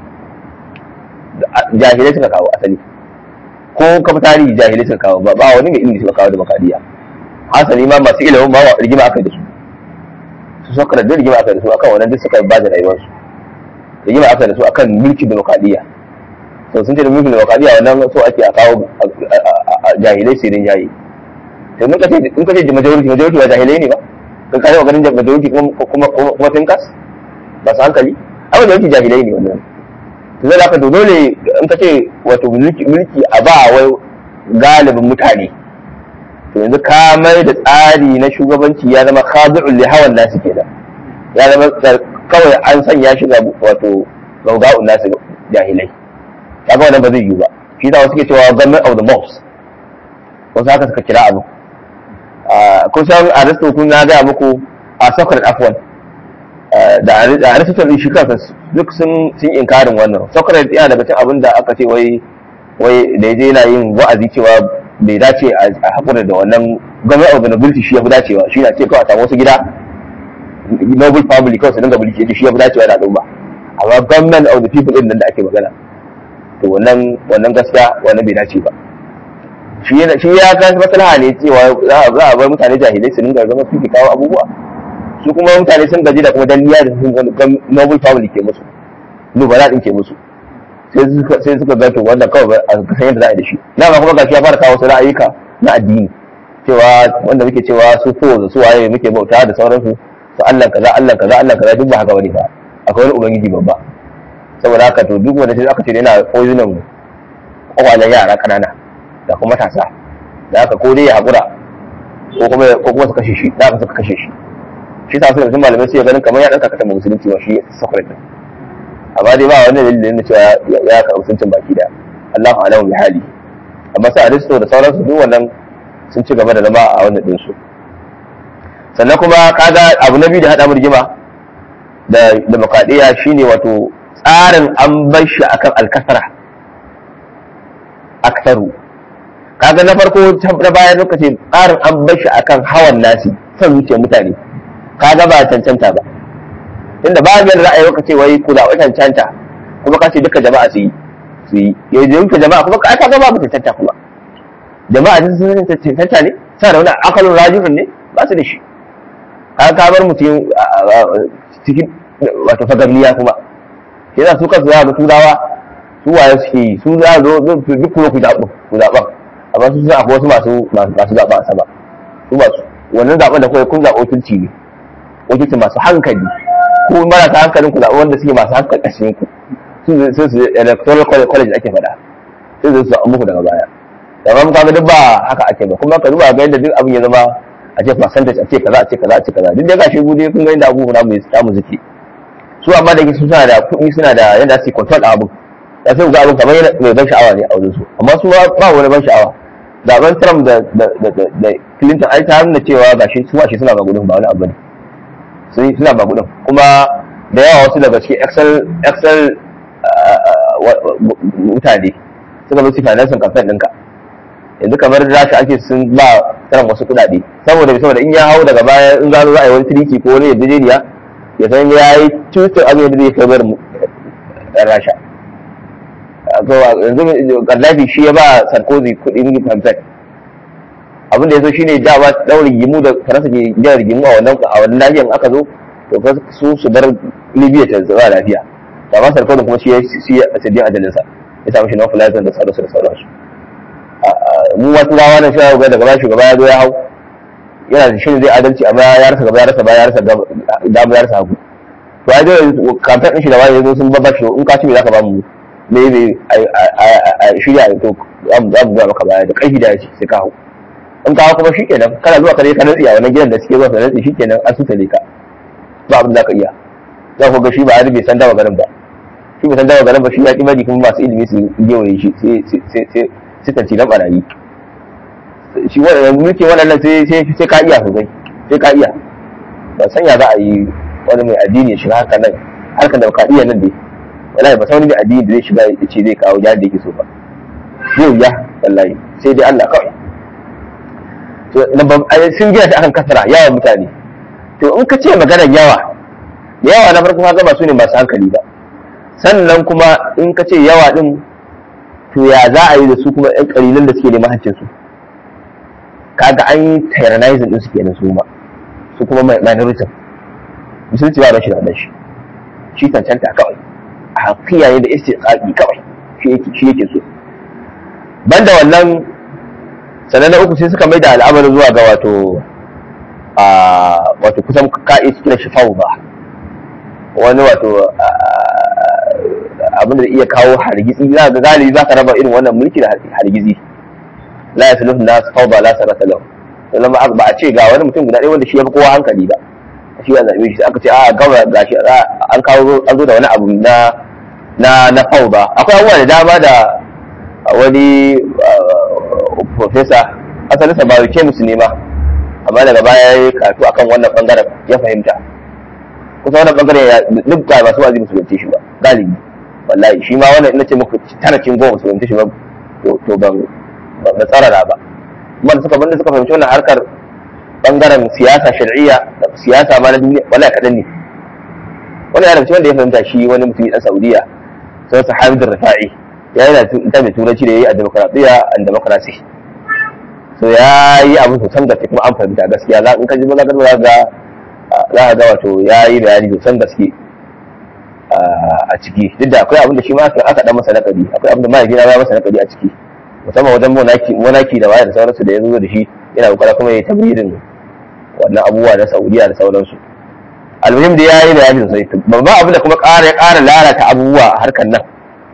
jahilai suka kawo asali ko kafa tarihi jahilai suka kawo ba ba wani mai ilimi suka kawo demokradiyya hasali ma masu ilimin ba rigima aka yi da su su suka da rigima aka da su akan wannan duk suka ba da rayuwarsu rigima aka da su akan mulkin demokradiyya to sun ce da mulkin demokradiyya wannan so ake a kawo jahilai su rin jayi to in kace in kace majority majority ba jahilai ne ba kan kare wa ganin majority kuma kuma kuma thinkers ba su hankali a majority jahilai ne wannan to zai haka dole in kace wato mulki mulki a ba wai galibin mutane to yanzu ka mai da tsari na shugabanci ya zama khadi'un li hawan nasu kenan ya zama kawai an sanya shi ga wato gauga'un nasu jahilai kaga wannan ba zai yiwu ba shi da wasu ke cewa government of the mobs wasu haka suka kira abu kusan aristo kun na gaya muku a socrates afwan da aristo din shi kansa duk sun sun inkarin wannan socrates yana daga cikin abin da aka ce wai wai da yaje yana yin wa'azi cewa bai dace a haƙura da wannan government of the nobility shi ya fi dacewa shi na ce kawai a samu wasu gida noble family kawai su dinga mulki yace shi ya fi dacewa da al'umma amma government of the people din nan da ake magana to wannan wannan gaskiya wannan bai dace ba shi yana shi ya ga maslaha ne cewa za a bar mutane jahilai su dinga zama su kawo abubuwa su kuma mutane sun gaji da kuma danniya da sun noble family ke musu nubala din ke musu sai suka ga to wannan kawai a san yadda za a yi da shi na ma kuma gashi ya fara kawo wasu ra'ayuka na addini cewa wanda muke cewa su ko da su waye muke bauta da sauransu su Allah kaza Allah kaza Allah kaza duk ba haka bane ba akwai wani ubangiji babba saboda haka to duk wanda sai aka ce yana poisonin kwakwalen yara kanana da kuma matasa da haka ko dai ya haƙura ko kuma ko kuma su kashe shi da haka suka kashe shi shi sa suka malamai sai ganin kamar ya ɗan kakata musulunci ba shi Socrates amma dai ba wani dalilin da cewa ya karɓi suncin baki da Allahu alamu bi hali amma sai Aristo da sauransu duk wannan sun ci gaba da zama a wannan din su sannan kuma kaga abu na biyu da hada rigima da demokradiyya shine wato tsarin an bar shi akan alkasara aksaru kaga na farko na bayan lokaci tsarin an bar shi akan hawan nasi son zuciyar mutane kaga ba cancanta ba inda ba biyar ra'ayi ka ce wai kula wai cancanta kuma ka ce duka jama'a su yi su yi yanzu duka jama'a kuma ka ga babu cancanta kuma jama'a sun sun cancanta ne sa da wani akalin rajihun ne ba su da shi ka ka bar mutum cikin wato fagamniya kuma sai za su kansu za ga turawa su waye suke yi su za zo duk kuma ku zaɓa ku zaɓa amma su suna akwai wasu masu masu zaɓa a sama su masu wannan zaɓen da kawai kun zaɓa wakilci ne wakilci masu hankali ko marasa hankalin ku zaɓa wanda suke masu hankali a cikin ku su su electoral college ake faɗa sai su zaɓa muku daga baya amma muka ga duk ba haka ake ba kuma ka duba ga yadda duk abin ya zama a ce percentage a ce kaza a ce kaza a ce kaza duk da gashi gude kun ga yadda abubuwa mu ya mu zuke su amma da yake suna da kuɗi suna da yadda su control abin ya sai ga abin kamar mai ban sha'awa ne a wajen su amma su ba wani ban sha'awa zaben Trump da da Clinton ai ta nuna cewa gashi su shi suna magudin ba wani abu ne sun suna magudin kuma da yawa wasu daga cikin excel excel mutane suka zo su finance campaign ɗinka yanzu kamar rashi ake sun ba tsaron wasu kuɗaɗe saboda saboda in ya hau daga baya in gano za a yi wani tiriki ko wani yarjejeniya ya san ya yi cutar abin da zai kai bar ɗan rasha yanzu gaddafi shi ya ba sarkozy kuɗin kamfen abin da ya so shi ne dama ɗaura rigimu da faransa ke jan rigimu a wannan a wannan nahiyar aka zo to su su bar libya ta zama lafiya amma sarkozy kuma shi ya sidin ajalinsa ya samu shi na fulazan da sauransu da sauransu mu wasu rawa na shi ga daga shugaba ya zo ya hau yana da shirin zai adalci amma ya rasa gaba ya rasa baya ya rasa dama ya rasa hagu to ai dai kamfen din shi da wani yazo sun babba shi in ka ci me zaka ba mu me me a shirya to za mu ga maka baya da ƙarfi da yaci sai ka hau in ka hau kuma shikenan kana zuwa kare ka nutsi a wannan gidan da suke zuwa ka nutsi shikenan an sutale ka ba abin da ka iya za ku ga shi ba bai san dawa garin ba shi bai san dawa garin ba shi ya ki bari kuma masu ilimi su gewaye shi sai sai sai suka ci na barayi shi mulkin waɗannan sai ka iya sosai sai ka iya ba sanya za a yi wani mai addini ya shiga haka nan harkar da baka iya nan dai wallahi ba wani mai addini da zai shiga ya ce zai kawo jihar da yake so ba zai wuya wallahi sai dai Allah kawai sun gina ta akan kasara yawan mutane to in ka ce maganar yawa yawa na farko haka ba su ne masu hankali ba sannan kuma in ka ce yawa din to ya za a yi da su kuma yan kalilan da suke neman hancin su kaga an yi tyrannizing din su kenan su ma su kuma minority musulunci ba rashin da shi shi cancanta kawai a hakiya ne da istiqaqi kawai shi yake shi yake so banda wannan sannan na uku sai suka mai da al'amarin zuwa ga wato a wato kusan ka'i su kira shi ba wani wato abin da iya kawo hargitsi za ga galibi za ka raba irin wannan mulki da hargitsi la ya suluhu nas fawda la sarata lahu sannan ba a ce ga wani mutum guda ɗaya wanda shi ya fi kowa hankali ba shi ya zaɓe shi aka ce a gama gashi an kawo an zo da wani abu na na na fawda akwai abubuwa da dama da wani professor asalinsa ba ke musu ne ma amma daga baya ya karatu akan wannan bangaren ya fahimta kusa wannan bangaren ya duk ga masu wazi musu shi ba galibi wallahi shi ma wannan ina ce muku tana cin goma su fahimci shi ba to ban ba tsarara ba kuma da suka banda suka fahimci wannan harkar bangaren siyasa shar'iyya da siyasa ma na duniya wallahi kadan ne wannan ya rubuce wanda ya fahimta shi wani mutum dan Saudiya sai sahabi da Rafa'i ya yi da mai turanci da yayi a demokradiyya and democracy so ya yi abu sosan gaske kuma an fahimta gaskiya za in ka ji maganar za ga za ka ga wato ya yi bayani sosan gaske a ciki duk da akwai abin da shi ma aka dan masa nakari akwai abin da mahaifi na ya masa nakari a ciki musamman wajen monaki monaki da waya da sauransu da ya zo da shi yana kokara kuma ya tabririn wannan abubuwa na Saudiya da sauransu almuhim da ya yi bayani sosai babban abin da kuma ƙara ya ƙara lalata abubuwa a harkar nan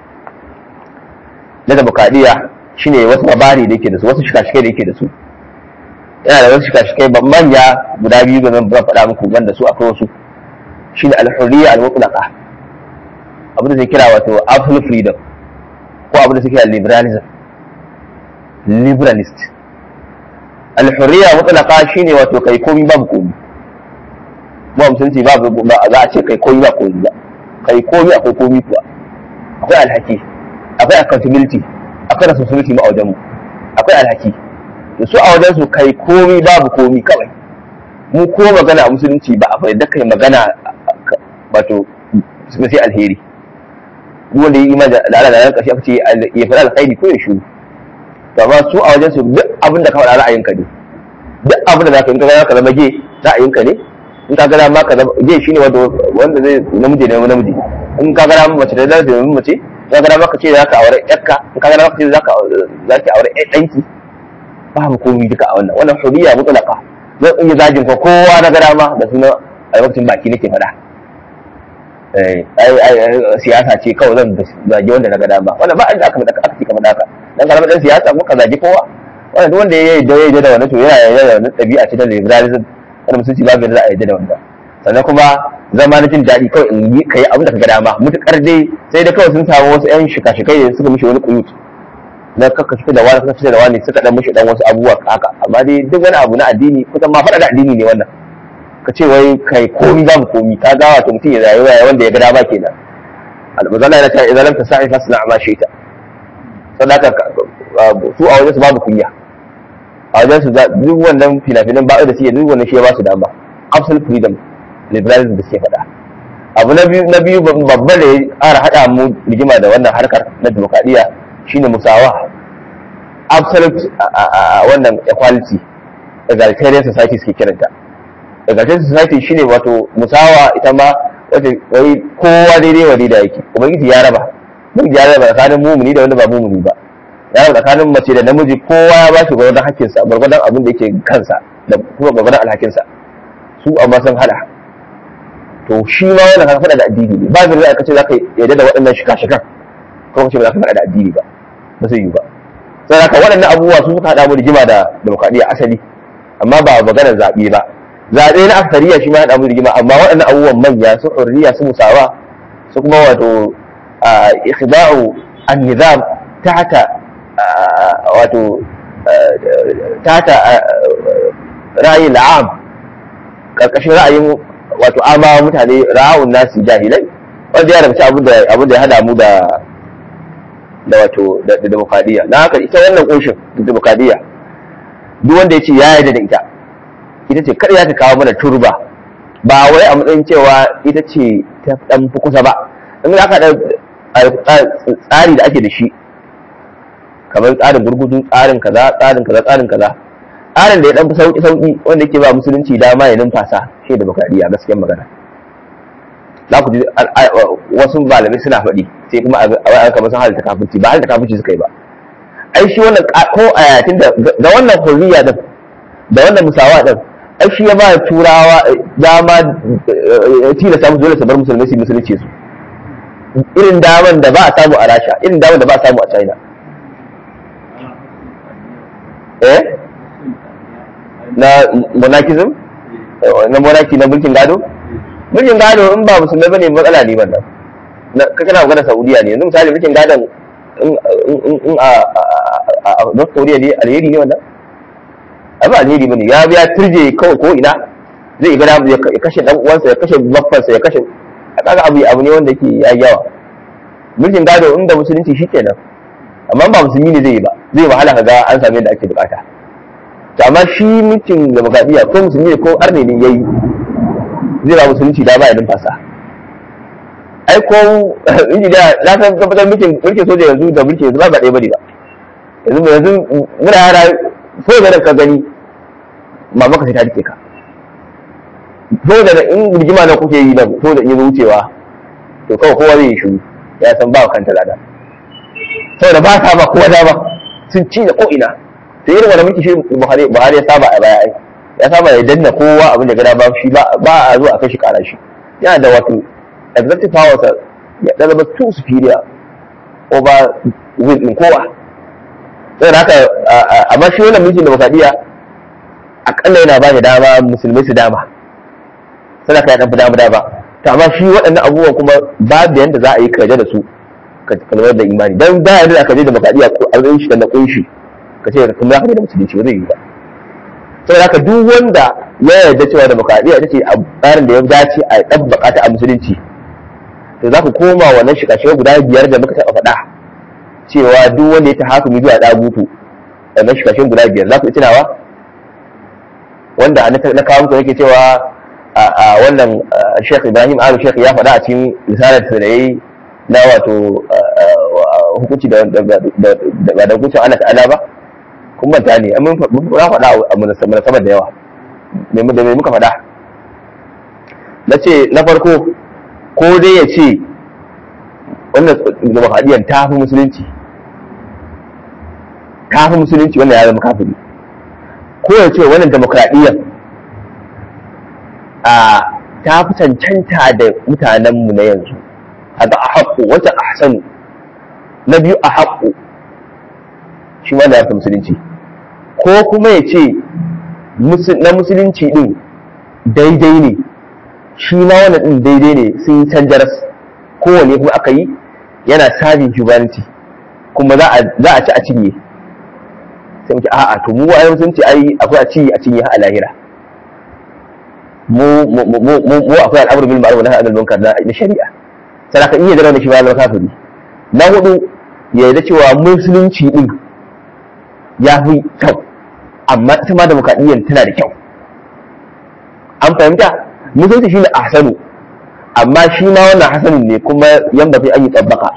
na demokradiyya shine wasu labari da yake da su wasu shika-shikai da yake da su yana da wasu shika-shikai ban manya guda biyu da zan faɗa muku ban da su akwai wasu shine al-hurriya al-mutlaqa abin da zai kira wato absolute freedom ko abin da suke kira liberalism liberalist al-hurriya mutlaqa shine wato kai komi babu komi ba musulunci babu za a ce kai komi ba komi ba kai komi akwai komi kuwa akwai alhaki akwai accountability akwai responsibility ma a wajenmu akwai alhaki da su a wajensu kai komi babu komi kawai mu ko magana a musulunci ba a da kai magana wato sai alheri duk wanda ya yi imani da Allah da ran kashi aka ce ya fara alkhairi ko ya shiru to amma su a wajensu duk abin da ka faɗa ra'ayinka ne duk abin da zaka yi ka ga ka zama ge ra'ayinka ne in ka ga ma ka zama ge shine wanda wanda zai namiji ne namiji in ka gara mace da zai domin mace ka gara maka ce za ka aure yakka in ka gara maka ce za ka za ki aure ɗanki babu komai duka a wannan wannan huriya mutlaka zan iya zagin ko kowa na gara ma da sunan albarkacin baki nake faɗa siyasa ce kawai zan zagi wanda na ga dama wannan ba inda aka aka ci kamar haka dan karamar dan siyasa muka zagi kowa wannan duk wanda ya yi da ya da wannan to yana yarda da wannan ɗabi'a ce ta liberalism wanda musulunci babu yadda za a yarda da wannan sannan kuma zama na jin daɗi kawai in yi kai abin da ka ga dama mutukar dai sai da kawai sun samu wasu ƴan shika-shikai da suka mishi wani kuyut na kaka fita da wani kaka fita da wani suka dan mishi dan wasu abubuwa haka amma dai duk wani abu na addini kusan ma faɗa da addini ne wannan ka ce wai kai komi babu komi ka ga wato mutum ya rayuwa wanda ya ga dama kenan almazala yana cewa idan lam tasa'i fasna ma shaita sadaka su a wajen su babu kunya a wajen su duk wannan fina-finan ba da suke duk wannan shi ya ba su dama absolute freedom liberalism da suke faɗa abu na biyu na biyu babba da ya ƙara haɗa mu rigima da wannan harkar na demokradiyya shine musawa absolute wannan equality egalitarian society suke kiranta egalitarian society shine wato musawa ita ma wata wai kowa daidai wa daidai yake ubangiji ya raba ubangiji ya raba tsakanin mumuni da wanda ba mumuni ba ya raba tsakanin mace da namiji kowa ya ba shi gwargwadon hakkinsa gwargwadon abin da yake kansa da kuma gwargwadon alhakinsa su amma sun hada to shi ma wannan kan faɗa da addini ne ba zai ka ce za ka yarda da waɗannan shika-shikan ko ka ce ba za ka faɗa da addini ba ba zai yi ba sai haka waɗannan abubuwa su suka haɗa mu rigima da demokradiyya asali amma ba maganar zaɓe ba zaɓe na aksariya shi ma haɗa mu rigima amma waɗannan abubuwan manya su hurriya su musawa su kuma wato ikhda'u an-nizam tahta wato tahta ra'ayin la'am karkashin ra'ayin wato ama mutane ra'awun nasi jahilai wanda ya rabci abin da abin da ya hada mu da da wato da demokradiyya na haka ita wannan kunshin demokradiyya duk wanda ya ce ya yarda da ita ita ce kada ya ta kawo mana turba ba wai a matsayin cewa ita ce ta dan fi kusa ba in aka da tsari da ake da shi kamar tsarin gurgudu tsarin kaza tsarin kaza tsarin kaza tsarin da ya dan fi sauki sauki wanda yake ba musulunci dama ya numfasa shi demokradiyya gaskiyar magana za ku ji wasu malamai suna faɗi sai kuma a kamar sun halitta kafirci ba halitta kafirci suka yi ba ai shi wannan ko a yatin da wannan hurriya din da wannan musawa din ai shi ya ba turawa dama tilasta musu dole su bar musulmai su musulunci su irin daman da ba a samu a rasha irin daman da ba a samu a china eh na monarchism na monarchy na mulkin gado mulkin gado in ba musulmai bane matsala ne wannan ka kana magana saudiya ne yanzu misali mulkin gadon in a north korea ne alheri ne wannan ai ba alheri bane ya biya turje kawai ko ina zai ga ya kashe dan uwansa ya kashe baffansa ya kashe a kaga abu abu ne wanda yake ya yawa mulkin gado inda musulunci shikenan amma ba musulmi ne zai yi ba zai wahala kaga an same da ake bukata to amma shi mulkin demokradiyya ko musulmi ne ko arne ne yayi zai ba musulunci da ba ya numfasa ai ko inji da na san tabbatar mulkin mulkin soja yanzu da mulkin yanzu ba ba ɗaya bane ba yanzu yanzu muna yara so da ka gani mamaka sai ta rike ka so da in rigima na kuke yi da so da in wucewa to kawai kowa zai yi shiru ya san ba kanta lada saboda ba sa ba kowa dama sun ci da ko'ina to irin wani mulki shi buhari ya saba a baya ai ya saba ya danna kowa abin da gada ba shi ba a zo a kai shi kara shi yana da wato executive powers ya zama too superior over will din kowa sai haka amma shi wannan mulkin demokradiyya akalla yana ba da dama musulmai su dama sai ka ya dan dama dama to amma shi waɗannan abubuwan kuma babu yanda za a yi kaje da su ka kalmar da imani dan ba yanda ka je demokradiyya ko an shi da kunshi ka ce kuma za ka je da musulunci ba zai yi ba saboda haka duk wanda ya yarda cewa demokradiyya ita ce tsarin da ya dace a ɗabbaka ta a musulunci to za ku koma wannan shika-shika guda biyar da muka taɓa faɗa cewa duk wanda ya ta haka zuwa ɗagutu wannan shika-shikan guda biyar za ku tunawa wanda na kawo muku yake cewa a wannan Sheikh Ibrahim Alu Sheikh ya faɗa a cikin risalar da yayi na wato hukunci da ba da hukuncin Allah ta'ala ba kun manta ne mun faɗa a munasabar da yawa da mai muka faɗa na ce na farko ko dai ya ce wannan demokradiyyar ta fi musulunci ta fi musulunci wannan ya zama kafiri ko ya ce wannan demokradiyyar a ta fi cancanta da mutanenmu na yanzu haka a haƙo wata a hasanu na biyu a haƙo shi wanda ya fi musulunci ko kuma ya ce na musulunci din daidai ne shi ma wannan din daidai ne sun yi canjaras kowane kuma aka yi yana sabin humanity kuma za a ci a cinye sai muke a'a to mu wa musulunci ai akwai a ci a cinye a lahira mu mu akwai al'amur bil ma'ruf wa nahy anil munkar na shari'a sai ka iya zama da shi ba kafiri na hudu ya yarda cewa musulunci din ya fi kyau amma ita ma demokradiyyar tana da kyau an fahimta musulunci shi ne ahsanu amma shi ma wannan hasanin ne kuma yan ba sai an yi tsabbaka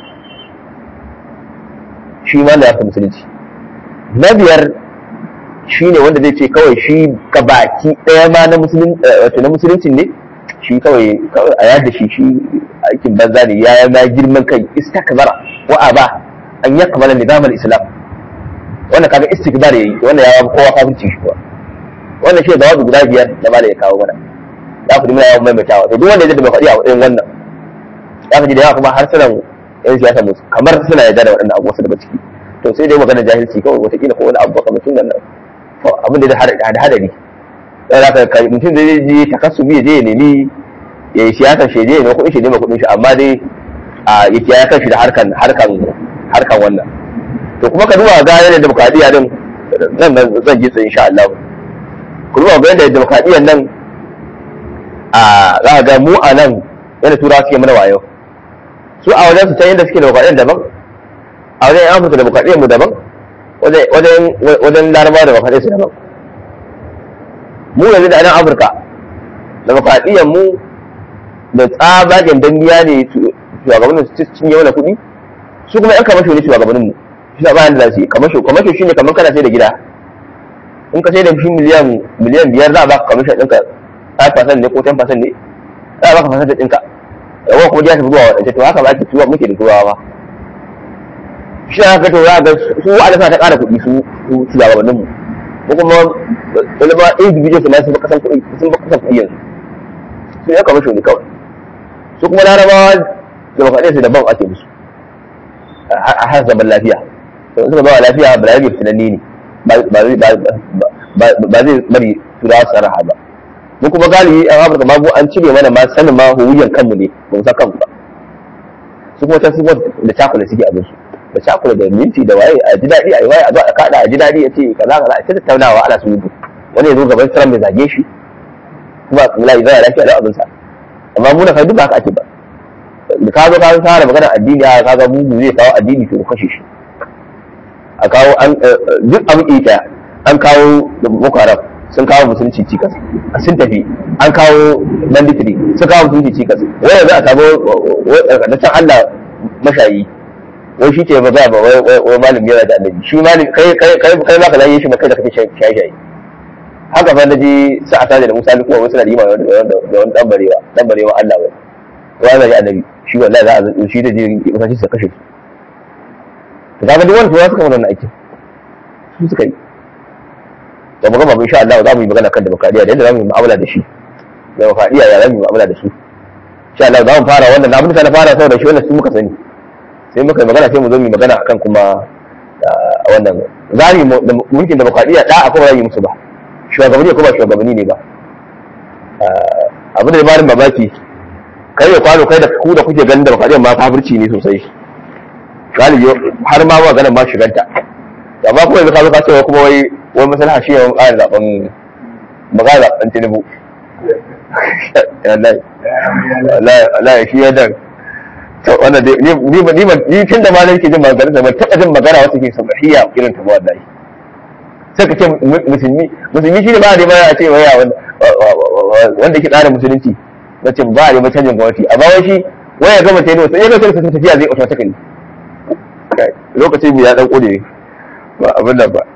shi ma na yafi musulunci na biyar shi ne wanda zai ce kawai shi baki ɗaya ma na wato na musuluncin ne shi kawai a yada shi shi aikin banza ne ya ma girman kai istakbara wa aba an yakmala nizamul islam wannan kaga istikbar yayi wannan ya kowa kafirci shi kuwa wannan shi da wasu guda biyar da mala ya kawo mana za ku dimina yawan maimaitawa to duk wanda ya da bai faɗi a irin wannan za ka ji da yawa kuma har sunan yan siyasa musu kamar suna yarda da waɗannan abubuwa daga ciki to sai dai magana jahilci kawai wataƙila ko wani abu makamacin nan abin da da hadari sai za ka mutum zai je takassubi ya je ya nemi ya yi siyasar shi je ya nemi kuɗin shi nema kuɗin shi amma dai ya kiyaye kan shi da harkan harkan harkan wannan to kuma ka duba ga yadda demokradiyya din nan zan ji tsaye insha Allah ku duba ga yadda demokradiyyar nan a za ga mu a nan yadda turawa suke mana wayo su a wajen su can yadda suke demokradiyyar daban a wajen yan afirka demokradiyyar mu daban wajen larabawa demokradiyyar su daban mu yanzu da nan afirka demokradiyyar mu da tsabagen dandiya ne shugabannin su cinye wani kuɗi su kuma yan kamasho ne shugabannin mu shi ba bayan da za su yi kamasho kamasho shine kamar kana sai da gida in ka sai da shi miliyan miliyan biyar za a baka kamasho ɗinka 5% ne ko 10% ne za a baka fasanta ɗinka yawan kuma jiya tafi zuwa waɗance to haka ba ake tuwa muke da turawa ba shi haka to za a ga su wa'ada suna ta ƙara kuɗi su shugabannin mu ko kuma wani ma individual na sun kasan kuɗi sun ba kasan kuɗi yanzu su ya kamasho ne kawai su kuma larabawa da makaɗe su daban ake musu a har zaman lafiya to suka ba lafiya ba lafiya tunanni ne ba zai bari turawa su raha ba mu kuma galibi an afirka ma an cire mana ma sanin ma huwiyan kanmu ne ba mu san kanmu ba su kuma ta su da cakula suke abin su da cakula da minti da waye a ji daɗi a yi waye a zo a kaɗa a ji daɗi a ce kaza kaza a ta tattaunawa ana surutu wani ya zo gaban siran mai zage shi kuma la yi zaya lafiya da abin sa amma mu na kai duka haka ake ba da ka zo ka fara magana addini a kaga mugu zai kawo addini to kashe shi a kawo an duk abin ita an kawo boko haram sun kawo musulunci cikas sun tafi an kawo banditry sun kawo musulunci cikas wai za a samu da can Allah mashayi wai shi ce ba za ba wai malam yana da annabi shi malam kai kai kai kai ba ka laye shi ba kai da kake shaye shaye haka fa naji sa asa da Musa kuma wasu na rima da wani dan barewa dan barewa Allah wai wai da annabi shi wallahi za a shi da je masashi su kashe su kaga duk wanda suka wannan aikin su suka yi da mu gama insha Allah za mu yi magana kan demokradiya da yadda za mu yi mu'amala da shi demokradiya ya za mu yi mu'amala da su insha Allah za mu fara wannan abin da na fara saboda shi wannan su muka sani sai muka yi magana sai mu zo mu yi magana akan kuma wannan za mu yi mulkin demokradiya da akwai ba za mu yi musu ba shugabanni ko ba shugabanni ne ba abin da ya bani mamaki kai ya kwano kai da ku da kuke ganin demokradiya ma kafirci ne sosai galibi har ma ba ganin ma shiganta amma kuma yanzu ka zo ka cewa kuma wai wai masalaha shi yawan ƙara zaɓen magana zaɓen tinubu wallahi shi ya dan to wannan dai ni ni ni ni tun da ma nake jin magana da ban taɓa jin magana wata ke sabahiya irin ta wallahi sai ka ce musulmi musulmi shi ne ba da a ce waya wanda ke tsara musulunci na ce ba a neman canjin gwamnati amma wai shi waya gama ta yi wasu ya ga sai tafiya zai automatically lokacin mu ya dan kode ba abin nan ba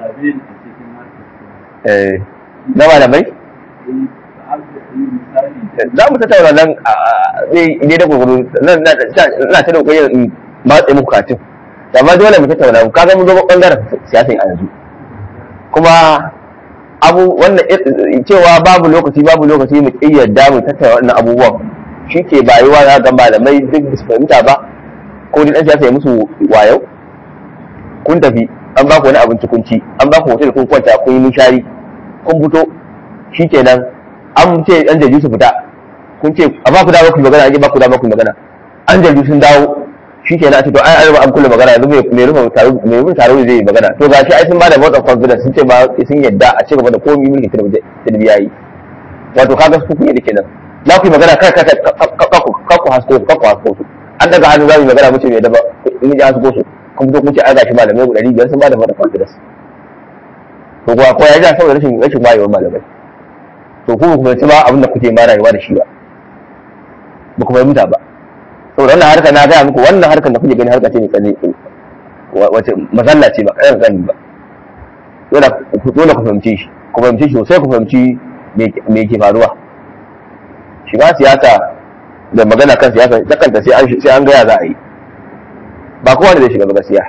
na malamai? za mu tattauna nan ne da gurguru nan na ta da kokarin matsayi muku katin amma dole mu tattauna mu kaga mun zo bangaren siyasa a yanzu kuma abu wannan cewa babu lokaci babu lokaci mu yadda mu tattauna wannan abubuwan shi ke bayuwa za ga malamai duk su fahimta ba ko dai dan siyasa ya musu wayo kun tafi an ba ku wani abinci kun ci an ba ku hotel kun kwanta kun yi nishari kun fito shikenan an ce yan jaju su fita kun ce a ba ku dama ku magana an ba ku dama ku magana an jaju sun dawo shikenan a ce to ai an an kulle magana yanzu mai rufe taro mai rufe taro zai yi magana to gashi ai sun ba da vote of confidence sun ce ba sun yadda a ci gaba da komai mulki tilbi yayi wato kaga su kun yadda kenan za ku yi magana kai kai ka ku hasko su ka ku hasko su an daga hannu za mu yi magana mutum ya daba in ji hasko su kun fito kun ce ai gashi malamai guda biyar sun ba da vote of confidence to kuwa ko ya ji saboda rashin rashin wayewar malamai to kuma ku fahimci ba abin da kuke ma rayuwa da shi ba ba ku fahimta ba saboda wannan harkar na gaya muku wannan harkar da kuke gani harka ce mai tsalle wace mazalla ce ba kayan gani ba dole ku fahimci shi ku fahimci shi sosai ku fahimci me ke faruwa shi ba siyasa da magana kan siyasa ta kanta sai an gaya za a yi ba kowa ne zai shiga ba gaskiya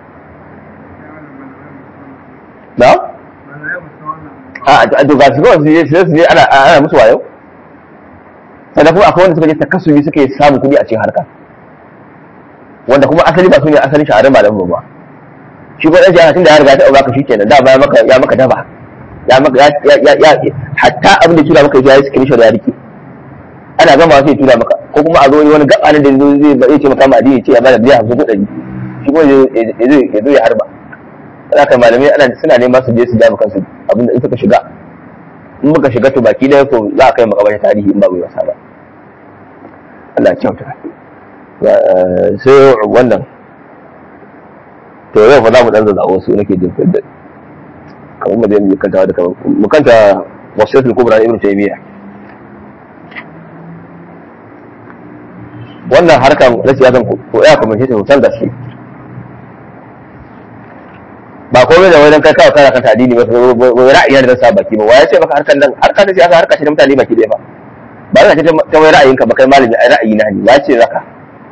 na? a to ga su kawai su je su je ana ana musu wayo sannan kuma akwai wanda suka je takasumi suke samun kuɗi a cikin harka wanda kuma asali ba su ne asalin shahararren malamin ba shi ko ɗan shahara tun da ya riga ta ɗauka shi kenan da ba ya maka ya maka daba ya maka ya ya ya hatta abin da tura maka ya yi screenshot ya rike ana gama sai tura maka ko kuma a zo wani gaba da zai zai ce maka ma addini ce ya bada biya hamsin ko ɗari shi kuma ya zo ya harba haka malamai ana suna nema su je su jami kansu abinda in suka shiga in muka shiga to baki ɗaya ko za a kai makabar tarihi in ba bai wasa ba Allah kyauta sai wannan to yau fa za mu dan zazzaɓo su nake jin fidda kamar mu zai mu kanta da kamar mu kanta wasiyatul kubra ibn taymiya wannan harkan na siyasan ko ya kuma shi hotel gaske ba komai da wajen kai kawai kana kan addini ba wai ra'ayi da sa baki ba wai ce maka harkan nan harkan da siyasa harka ce da mutane baki ɗaya ba ba za ka ce ta wai ra'ayinka ba kai malami ai ra'ayi na ne ya ce zaka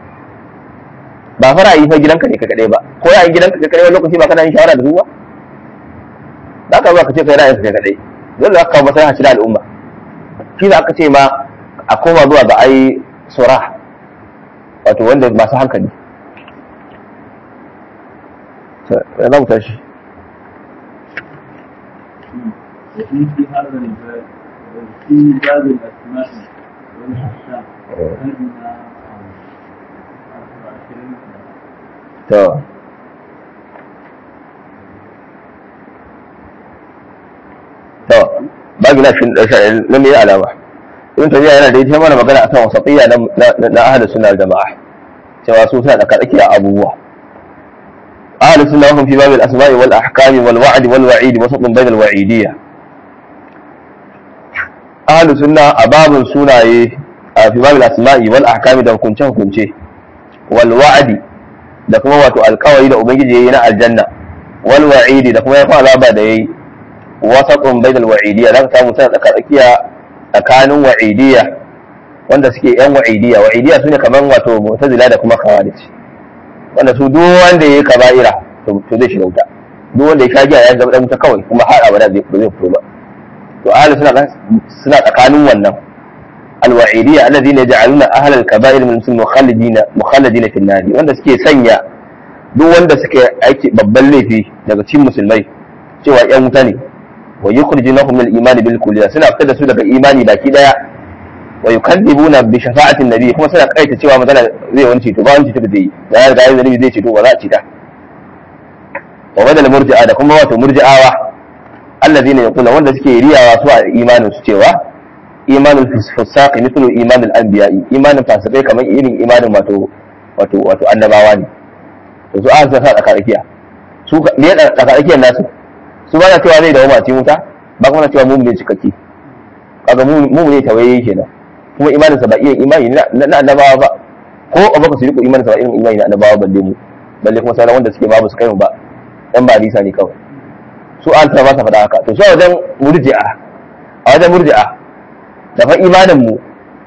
ba fa ra'ayi fa gidanka ne ka kadai ba ko ra'ayin gidanka ka kadai wani lokaci ba kana yin shawara da su ba za ka zo ka ce kai ra'ayinka ka kadai dole za ka kawo maslaha ci da al'umma shi da aka ce ma a koma zuwa ga ai sura wato wanda masu hankali za mu tashi وفي في هذا الباب وفي باب الأسماء والأحكام أدنى عشرين to to babu na shin ɗarshen nan ne alama ibn tabiya yana da ita mana magana akan wasatiyya na na ahli sunna jama'a cewa su suna da tsakiya abubuwa ahli sunna hum fi babil asma'i wal ahkam wal wa'd wal wa'id wasatun bainal wa'idiyya ahli sunna a babin sunaye a fi babil asma'i wal ahkam da hukunce hukunce wal wa'di da kuma wato alkawari da ubangiji yayi na aljanna wal wa'idi da kuma ya fara ba da yayi wasatun bainal wa'idiyya zaka samu sai tsaka tsakiya tsakanin wa'idiyya wanda suke yan wa'idiyya wa'idiyya sune kaman wato mu'tazila da kuma khawarij wanda su duk wanda yayi kaba'ira to zai shiga wuta duk wanda ya shagiya ya zama dan wuta kawai kuma har abada zai zai fito ba to ahli suna suna tsakanin wannan alwa'idiyya alladhina yaj'aluna ahla al-kaba'ir min mukhalladina mukhalladina fi an wanda suke sanya duk wanda suke aiki babban laifi daga cikin musulmai cewa yan wuta ne wa yukhrijunahum min al-iman bil kulliyya suna fitar da su daga imani baki daya wa yukadzibuna bi shafa'ati an-nabi kuma suna kaita cewa magana zai wani ceto ba wani ceto da zai yi da ya riga ya zai ceto ba za a cita wa badal murji'a da kuma wato murji'awa alladhina yaquluna wanda suke riyawa su a imanin su cewa imanul fusaq mithlu imanul anbiya imanin fasikai kamar irin imanin wato wato wato annabawa ne to su an sa tsakarakiya su ne tsakarikiyar nasu su ba na cewa zai dawo mace wuta ba kuma na cewa mu ne cikakke kaga mu ne tawaye kenan kuma imaninsa ba iya imani na annabawa ba ko a baka su riko imaninsa ba irin imani na annabawa balle mu balle kuma sauran wanda suke babu su kai mu ba dan ba nisa ne kawai su an ta ba sa faɗa haka to su a wajen murji'a a wajen murji'a da fa imanin mu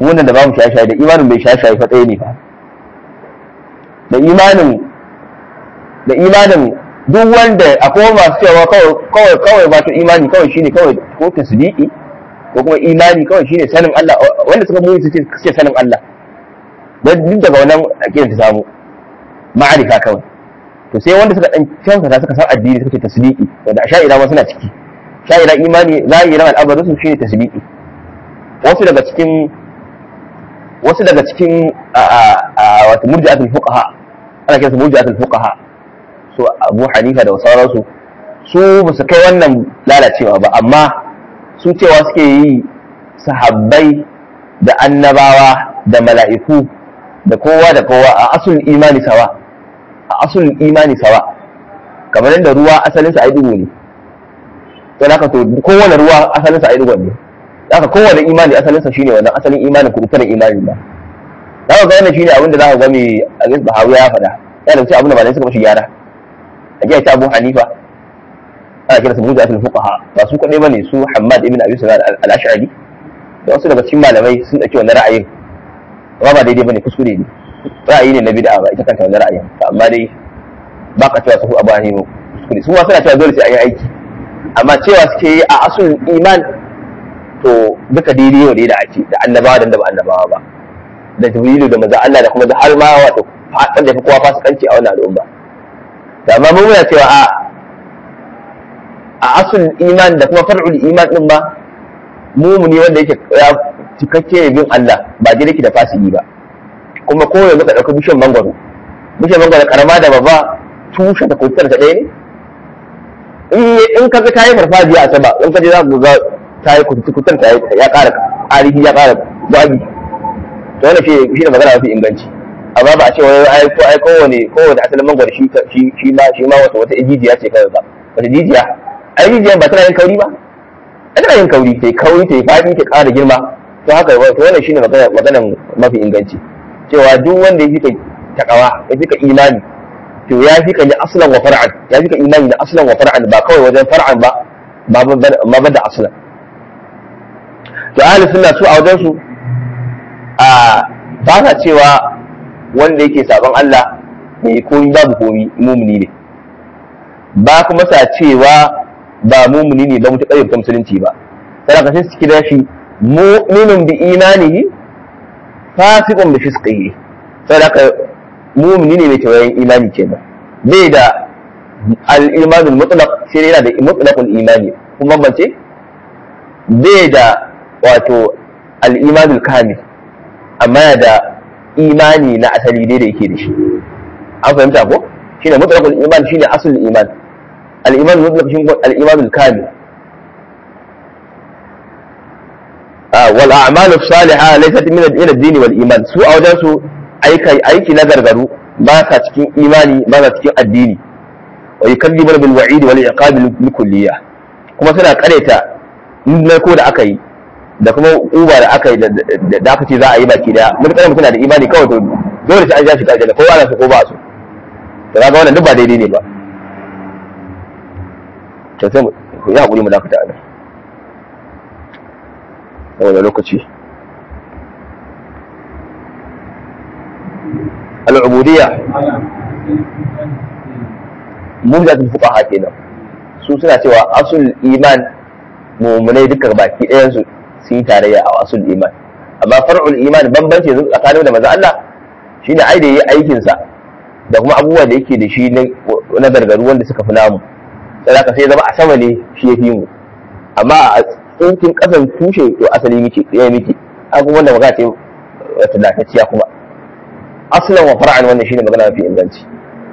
wannan da babu shaye-shaye da imanin bai shaye-shaye fa tsaye ne fa da imanin da imanin duk wanda akwai masu cewa kawai kawai ba to imani kawai shine kawai ko tasdiki ko kuma imani kawai shine sanin Allah wanda suka muni suke suke sanin Allah dan duk daga wannan akidar ta samu ma'arifa kawai to sai wanda suka dan kyautata suka san addini suka ce tasdiki wanda sha'ira ma suna ciki sha'ira imani zahirin al'amarin su shine tasdiki wasu daga cikin wasu daga cikin wato murji'atul fuqaha ana kiransu murji'atul fuqaha su Abu Hanifa da sauransu su ba su kai wannan lalacewa ba amma su cewa suke yi sahabbai da annabawa da mala'iku da kowa da kowa a asul imani sawa a asul imani sawa kamar yadda ruwa asalinsa a yi dugu ne to haka to kowane ruwa asalinsa a yi dugu ne haka kowane imani asalinsa shine wannan asalin imanin kurutunan imani ba za ka ga wannan shine abin da za ka ga mai aziz bahawi ya faɗa ya da abin da malamai suka mashi gyara a jiya ta abu hanifa ana kira su mujatul fuqaha ba su kadai bane su hammad ibn abi sulaiman al-ash'ari da wasu daga cikin malamai sun dauki wannan ra'ayin amma ba daidai bane kuskure ne ra'ayi ne na bid'a ba ita kanta wannan ra'ayin amma dai ba ka cewa su abu hanifa kuskure su ma suna cewa dole sai an yi aiki amma cewa suke yi a asul iman to duka daidai yau da ake da annabawa da ba annabawa ba da jibrilu da maza Allah da kuma da har ma wato fatan da fi kowa fasikanci a wannan al'umma da amma mun muna cewa a a asul iman da kuma far'ul iman din ba mumuni wanda yake ya cikakke bin Allah ba dai yake da fasiki ba kuma ko yanzu ka dauka bishiyar mangwaro bishiyar mangwaro karama da babba tushen ta kutar ta ɗaya ne in ka ga ta yi farfajiya a sama in ka je za ku ga ta yi kutar ta ya ƙara ƙarihi ya ƙara gwagi to wannan shi shi ne magana mafi inganci amma ba a ce wani ai ko ai kowane kowane asalin mangwaro shi shi ma shi ma wata wata jijiya ce kawai ba wata jijiya ai jijiyan ba tana yin kauri ba tana yin kauri ta yi kauri ta yi faɗi ta ƙara girma to haka to wannan shine magana maganan mafi inganci cewa duk wanda ya fika takawa ya fika imani to ya fika ni aslan wa far'an ya fika imani da aslan wa far'an ba kawai wajen far'an ba ba ba da aslan to ahli sunna su a wajen su a ba sa cewa wanda yake sabon Allah mai komi babu komi mumuni ne ba kuma sa cewa ba mumuni ne ba mutuƙar yabta musulunci ba sai ka sai su kira shi mu'minun bi imanihi fasiqun bi fisqihi sai ka mumuni ne mai tawayen imani kenan bai da al-imanul mutlaq sai yana da mutlaqul imani kuma bance bai da wato al-imanul kamil amma da imani na asali dai da yake da shi an fahimta ko shine mutlaqul iman shine asul iman al-iman mutlaq shine al-iman al-kamil wal a'mal as-salihah laysat min ad-din wal iman su a wajen su aiki aiki na gargaru ba sa cikin imani ba sa cikin addini wa yukallimu bil wa'id wal iqab bil kulliyah kuma suna kareta ko da aka yi da kuma uba da aka yi da aka ce za a yi baki daya mun kana mutuna da imani kawai to dole sai an ja shi kaje da kowa na su ko ba su to kaga wannan duk ba daidai ne ba to sai mu yi hakuri mu dakata a nan saboda lokaci al'ubudiyya mumjatul fuqaha kenan su suna cewa asul iman mu'minai duka baki ɗayan su sun yi tarayya a wasul iman amma far'ul iman bambanci yanzu tsakanin da maza Allah shine ai da yi aikin sa da kuma abubuwa da yake da shi na gargaru wanda suka fi namu sai haka sai zama a sama ne shi ya fi mu amma a tsinkin kasan tushe to asali miki ya miki abubuwan da magana ce wata lafiya kuma aslan wa far'an wannan shine magana mafi inganci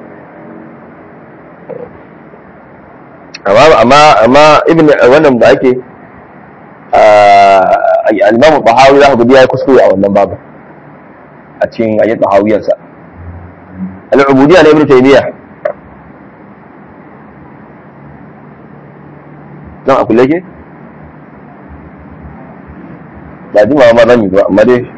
amma amma amma ibn wannan ba ake al-imam Bahawi za ku ga ya kuskure a wannan babu a cikin ayyat Bahawiyarsa al-ubudiyya na ibn Taymiyyah dan a kulle ke ba jima ma zan yi ba amma dai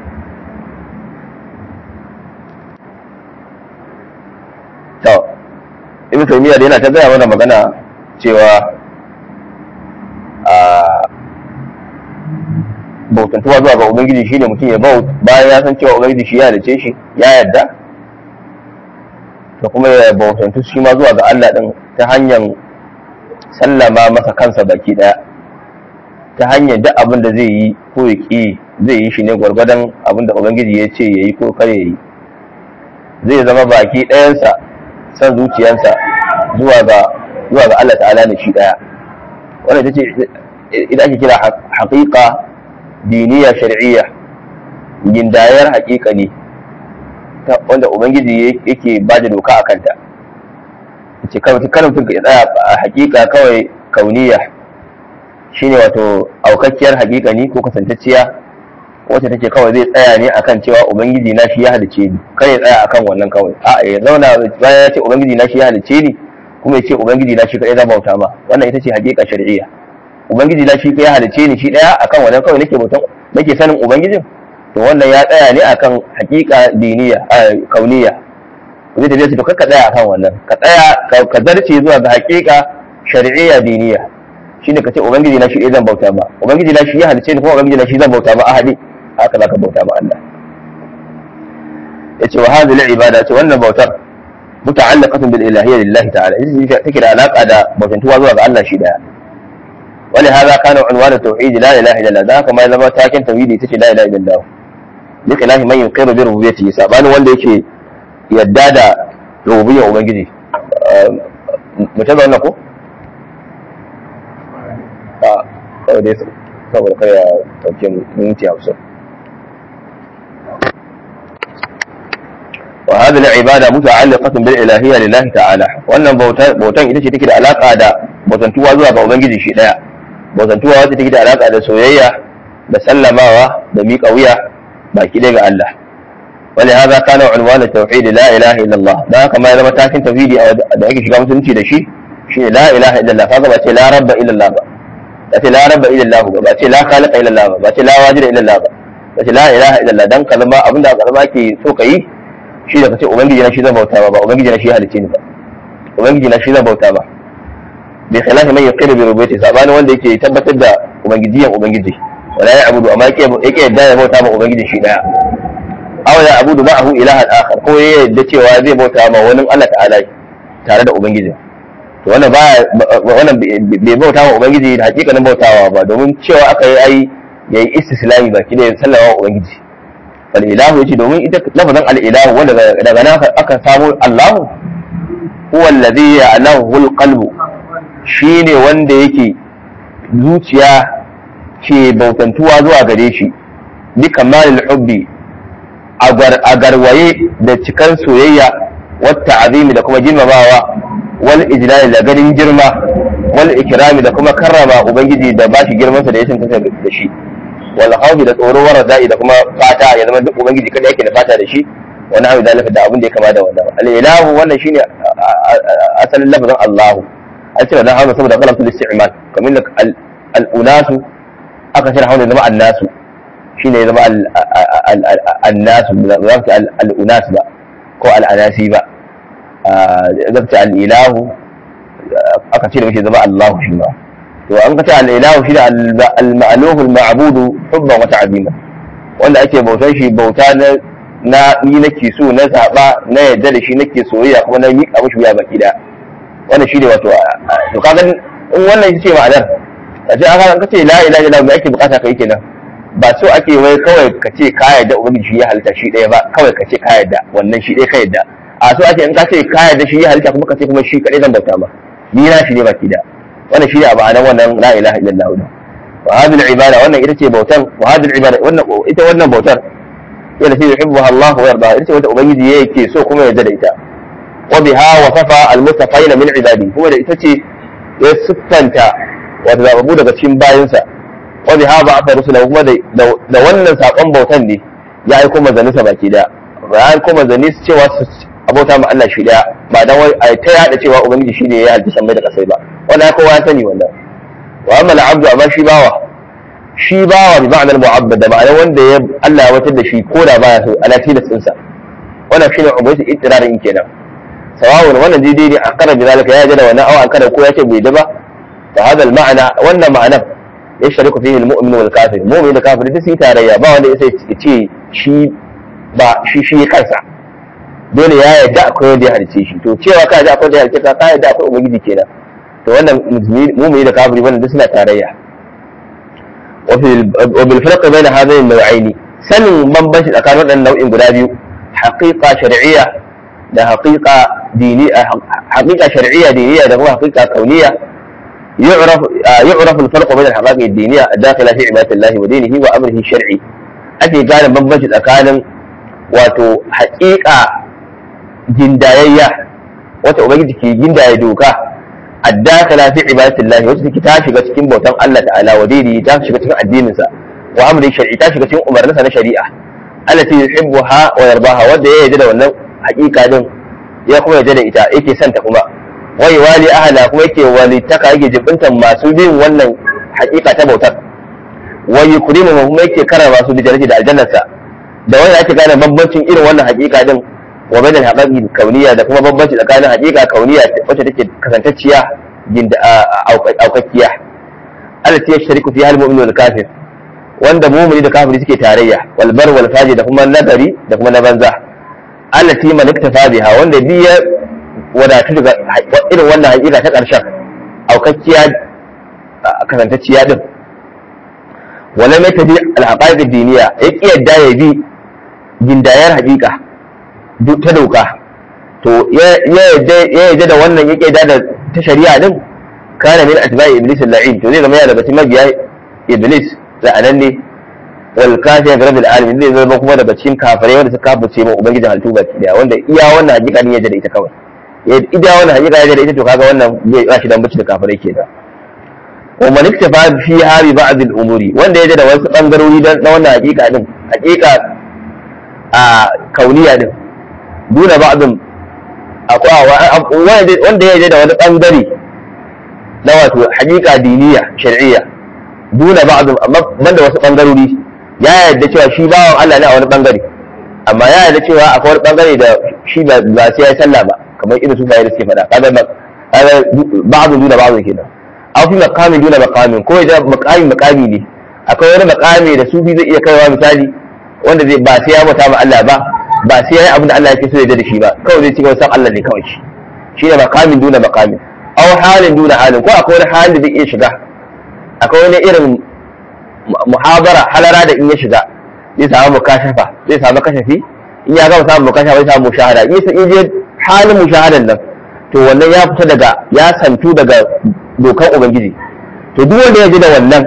to ibn Taymiyyah da yana ta gaya mana magana cewa bautantuwa zuwa ga ubangiji shine mutum ya bau bayan ya san cewa ubangiji shi ya halice shi ya yarda da kuma ya bautantu shi ma zuwa ga Allah din ta hanyar sallama masa kansa baki daya ta hanyar duk abin da zai yi ko ya ƙi zai yi shi ne gwargwadon abin da ubangiji ya ce ya yi ko kare ya yi zai zama baki ɗayansa san zuciyarsa zuwa ga zuwa ga Allah ta'ala ne shi ɗaya wannan ita ce idan ake kira haƙiƙa diniya shar'iyya gindayar haƙiƙa ne wanda ubangiji yake ba da doka a kanta ce kawai kan mutum ya tsaya a haƙiƙa kawai kauniya shine wato aukakkiyar haƙiƙa ni ko kasantacciya wacce take kawai zai tsaya ne akan cewa ubangiji na shi ya halice ni kar ya tsaya akan wannan kawai a ya zauna bayan ya ce ubangiji na shi ya halice ni kuma ya ce ubangiji na shi kadai zan bauta ma wannan ita ce haƙiƙa shar'iyya ubangiji na shi ya halice ni shi daya akan wannan kawai nake bautan nake sanin ubangijin to wannan ya tsaya ne akan haƙiƙa diniya kauniya zai tafiya to ka tsaya akan wannan ka tsaya ka zarce zuwa ga haƙiƙa shar'iyya diniya shine ka ce ubangiji na shi zan bauta ma ubangiji na shi ya halice ni kuma ubangiji na shi zan bauta ma ahadi haka zaka bauta ma Allah yace wa hadhihi al-ibada ce wannan bautar muta'allaqatun bil ilahiyya lillahi ta'ala ita take da alaka da bautantuwa zuwa ga Allah shi daya ولهذا كان عنوان التوحيد لا اله الا الله ذاك ما zama takin tauhidi tace la ilaha illallah bi khilafi man yuqiru bi rububiyyati sabani wanda yake yadda da rububiyyar ubangiji mutum da wannan ko a kawai dai saboda kai ya dauke minti hamsin وهذه العبادة متعلقة بالإلهية لله تعالى wannan bautan ita ce take da alaka da bautantuwa zuwa ga ubangiji shi daya bautantuwa wacce take da alaka da soyayya da sallamawa da miƙa wuya baki ɗaya ga Allah wani haza kana unwan tauhid la ilaha illallah dan haka ma ya zama takin tauhidi da ake shiga musulunci da shi shine la ilaha illallah kaga ba ce la rabba illallah ba ba ce la rabba illallah ba ba ce la khaliqa illallah ba ba ce la wajida illallah ba ba ce la ilaha illallah dan kalma abinda kalma ke so ka yi shi da kace ubangiji na shi zan bauta ba ba ubangiji na shi halicce ni ba ubangiji na shi zan bauta ba bi khilafi man yaqiru bi rububiyyati sabani wanda yake tabbatar da ubangijiyan ubangiji wala ya abudu amma yake yake yadda ya bauta ma ubangiji shi daya aw ya abudu ma'ahu ilahan akhar ko ya yadda cewa zai bauta ma wani Allah ta'ala tare da ubangiji to wannan ba wannan bai bauta ma ubangiji da hakikanin bautawa ba domin cewa aka yi ai yayi istislami baki da sallama ubangiji wal ilahu yace domin ita lafazin al ilahu wanda daga nan aka samu Allah huwa alladhi ya'lahu al qalbu shine wanda yake zuciya ke bautantuwa zuwa gare shi bi kamalil hubbi a garwaye da cikan soyayya wata azimi da kuma girmamawa wal ijlali da ganin girma wal ikrami da kuma karrama ubangiji da bashi girmansa da ya tantance da shi wal khawfi da tsoro wa radai da kuma fata ya zama duk ubangiji kada yake da fata da shi wani abu zalika da abin da ya kama da wannan al ilahu wannan shine asalin lafazin Allahu an ce wannan hawa saboda kalamtul isti'mal kamar da al unasu aka shirya hawa zama annasu shine ya zama annasu ba za ka al unas ba ko al anasi ba zabta al ilahu aka ce da mace zama Allahu shi ma to an ka ce al-ilahu shi da al-ma'luhu al-ma'budu hubban wa ta'zima wanda ake bautar shi bauta na na ni nake so na zaba na yadda da shi nake soyayya kuma na miƙa mishi wuya baki da wannan shi ne wato to kaga in wannan shi ce ma'anar a ce aka ka ce la ilaha illallah me ake bukata kai kenan ba so ake wai kawai ka ce ka yadda ubangiji shi ya halitta shi ɗaya ba kawai ka ce ka yadda wannan shi ɗaya ka yadda a so ake in ka ce ka yadda shi ya halitta kuma ka ce kuma shi kaɗai zan bauta ma ni na shi ne baki da wannan shi ne a ma'anar wannan la ilaha illallah da wa hadhihi al-ibada wannan ita ce bautan wa hadhihi al-ibada wannan ita wannan bautar yana ce yuhibbuha Allah wa yarda ita ce wanda ubangiji yake so kuma ya da ita wa biha wasafa al-mutafayna min ibadi kuma da ita ce ya siffanta wata zababu daga cikin bayansa wa biha ba'atha rusulahu kuma da wannan sakon bautan ne ya aiko manzanninsa baki da ya aiko manzanni su cewa su abota ma Allah shi daya ba dan wai ai ta yada cewa ubangiji shine ya halitta sammai da kasai ba wannan kowa ya sani wannan wa amma al-abdu amma shi bawa shi bawa bi ma'anar mu'abbad da ma'anar wanda ya Allah ya watar da shi ko da baya so ala tilasin sa wannan shine ubangiji ittirarin kenan sawawun wannan daidai ne a karar zalika ya jada wannan awa an kada ko ya ce bai da ba fa hada al-ma'ana wannan ma'anar yashtariku fihi al-mu'min wal kafir mu'min da kafir duk su yi tarayya ba wanda ya ce shi ba shi shi kansa dole ya yarda akwai wanda ya halice shi to cewa ka yarda akwai wanda ya halice ka ka yarda akwai ubangiji kenan to wannan mu'mini da kafiri wannan duk suna tarayya wa bil farq bayna hadhain an-naw'ain sanin bambanci tsakanin waɗannan nau'in guda biyu haqiqa shar'iyya da haqiqa diniya haqiqa shar'iyya diniya da kuma haqiqa kauniyya يعرف يعرف الفرق بين الحقائق الدينية الداخلة في عبادة الله ودينه وأمره الشرعي أتي كان بمبنش الأكان wato haƙiƙa gindayayya wata ubangiji ke gindaye doka addakala fi ibadatillahi wacce take ta shiga cikin bautan Allah ta'ala wa daidai ta shiga cikin addinin sa wa amri shar'i ta shiga cikin umarninsa na shari'a allati yuhibbuha wa yardaha wanda ya yarda da wannan haƙiƙa din ya kuma yarda da ita yake son ta kuma wai wali ahla kuma yake walitaka yake jibintan masu bin wannan haƙiƙa ta bautar wa yukrimu kuma yake karama su bi da aljannarsa da wanda ake gane bambancin irin wannan hakika din wa bainal haqaqi kauniya da kuma bambanci tsakanin hakika kauniya wacce take kasantacciya ginda aukakkiya allati yashriku fiha al-mu'minu wal kafir wanda mu'mini da kafiri suke tarayya wal bar wal fajir da kuma nagari da kuma na banza allati man iktafa biha wanda bi ya wadatu daga irin wannan hakika ta karshen aukakkiya kasantacciya din wala mai tafi al-haqaiq ad-diniya yake yadda ya bi gindayar hakika ta doka to ya yadda da wannan yake yadda da ta shari'a din kana min atba'i iblis al-la'in to zai zama yana daga cikin mabiya iblis la'anan ne wal kafir bi rabbil alamin zai zama kuma daga cikin kafirai wanda suka kafirce ma ubangijin halittu baki daya wanda iya wannan hakika din yadda da ita kawai iya wannan hakika yadda da ita to kaga wannan bai ba shi dan bace da kafirai ke da wa man iktafa fi hari ba'd al-umuri wanda yadda da wasu bangarori dan na wannan hakika din hakika a kauniya din duna ba'dun akwai wanda ya da wani bangare na wato hakika diniya shar'iyya duna ba'dun amma banda wasu bangarori ya yarda cewa shi bawan Allah ne a wani bangare amma ya yarda cewa akwai wani bangare da shi ba sai ya sallah ba kamar irin su da suke faɗa kaga kaga ba'dun duna ba'dun kenan aw fi maqamin duna maqamin ko ya maqami maqami ne akwai wani maqami da sufi zai iya kaiwa misali wanda zai ba sai ya bauta ma Allah ba ba sai ya yi abin da Allah yake so ya da shi ba kawai zai ci gaba san Allah ne kawai shi shi ne makamin duna makamin aw halin duna halin ko akwai wani halin da zai iya shiga akwai wani irin muhabara halara da in ya shiga zai samu mukashafa zai samu kashafi in ya gama samun mukashafa zai samu mushahada in ya je halin mushahadan nan to wannan ya fita daga ya santu daga dokan ubangiji to duk wanda ya ji da wannan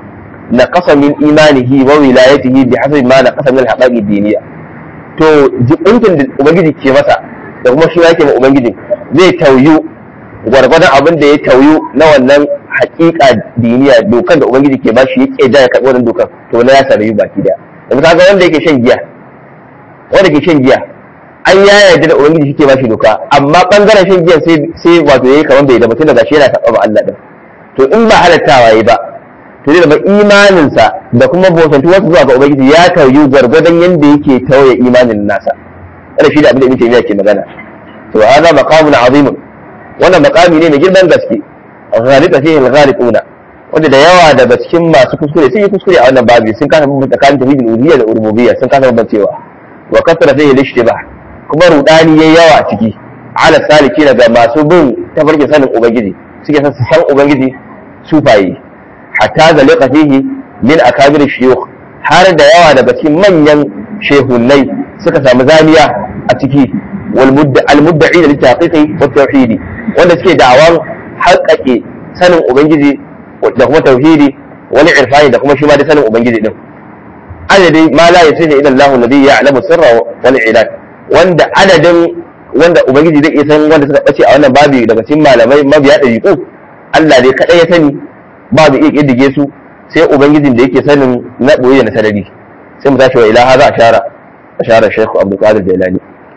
نقص من إيمانه وولايته بحسب ما نقص من الحقائق الدينية to jibintin da ubangiji ke masa da kuma shi yake ma ubangiji zai tauyu gwargwadon abin da ya tauyu na wannan hakika diniya dokar da ubangiji ke bashi ya ke ya karɓi wannan dokar to na ya sarayu baki daya yanzu kaga wanda yake shan giya wanda ke shan giya an ya yarda da ubangiji shi ke bashi doka amma bangaren shan giya sai sai wato yayi kamar bai da mutum daga shi yana taɓa ma Allah din to in ba halattawa yayi ba to zai zama imaninsa da kuma bautantuwarsa zuwa ga ubangiji ya tauyi gwargwadon yadda yake tauye imanin nasa wannan shi da abin da ibn taymiya ke magana to hada maqamun azim wannan maqami ne mai girman gaske ghalita fihi al-ghalibuna wanda da yawa daga cikin masu kuskure sun yi kuskure a wannan babi sun kasa bambanta tsakanin tauhidul uluhiyya da rububiyya sun kasa bambancewa wa kasara fihi al-ishtibah kuma rudani yayi yawa a ciki ala saliki daga masu bin tafarkin sanin ubangiji suke san su san ubangiji sufaye hatta zalika fihi min akabir shuyukh har da yawa daga cikin manyan shehunnai suka samu zaniya a ciki wal mudda'i da littaqiqi wa tauhidi wanda suke da'awan haƙaƙe sanin ubangiji da kuma tauhidi wani irfani da kuma shi ma da sanin ubangiji din adadin ma la yasihi ila Allah alladhi ya'lamu sirra wal ilad wanda adadin wanda ubangiji zai iya san wanda suka bace a wannan babi daga cikin malamai mabiya ɗariƙu Allah ne kadai ya sani babu iya ƙiddige su sai ubangijin da yake sanin na ɓoye da na sarari sai mu tashi wa ilaha za a shara a shara shekhu abdul qadir jailani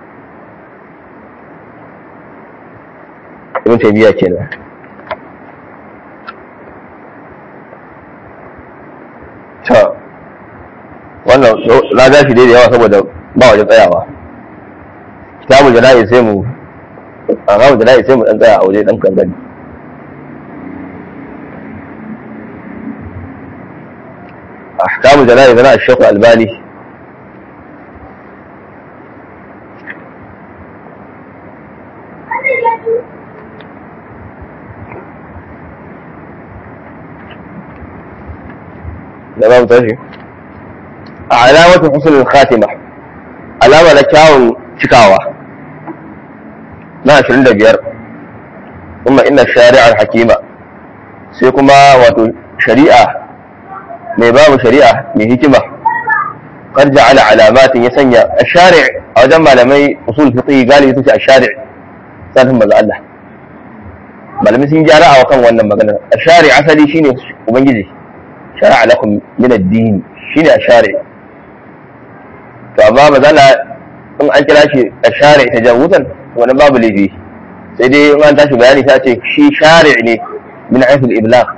ibn taymiya kenan ta wannan na gashi dai da yawa saboda ba wajen tsayawa kitabul jana'i sai mu a kitabul jana'i sai mu dan tsaya a waje dan kan gani jana'i zana a shekul albani da babu tashi a alamatin husnul khatima alama na kyawun cikawa na 25 kuma inna shari'ar hakima sai kuma wato shari'a mai babu shari'a mai hikima qad ja'ala alamatin ya sanya ash-shari' a wajen malamai usul fiqh galibi su ce ash-shari' sanin maza Allah malamai sun gyara a kan wannan magana ash-shari' asali shine ubangiji shara'a lakum min ad-din shine ash-shari' to amma mazala in an kira shi ash-shari' tajawuzan wannan babu laifi sai dai in an tashi bayani ta ce shi shari' ne min aisul iblaq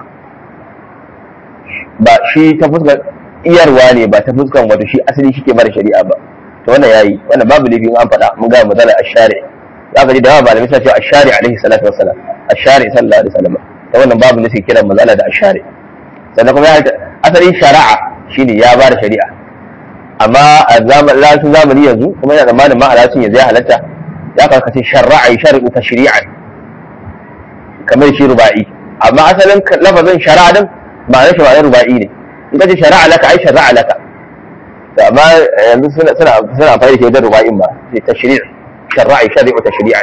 ba shi ta fuskar iyarwa ne ba ta fuskar wato shi asali shi ke bada shari'a ba to wannan yayi wannan babu laifin an faɗa mun ga magana ash-shari za ka ji da yawa malamai suna cewa ash-shari alaihi salatu wassalam ash-shari sallallahu alaihi wasallam ta wannan babu ne sai kiran mazala da ash-shari sannan kuma asalin shari'a shine ya bada shari'a amma a zamanin zamani yanzu kuma yana zamanin ma alacin yanzu ya halatta ya karkace sharra'a shari'u tashri'an kamar shi ruba'i amma asalin lafazin shari'a din ba na shari'a ruba'i ne in ka ce shari'a laka ai shari'a laka to amma yanzu suna suna suna amfani da shi wajen ruba'in ba sai tashri' shari'a shari'u tashri'an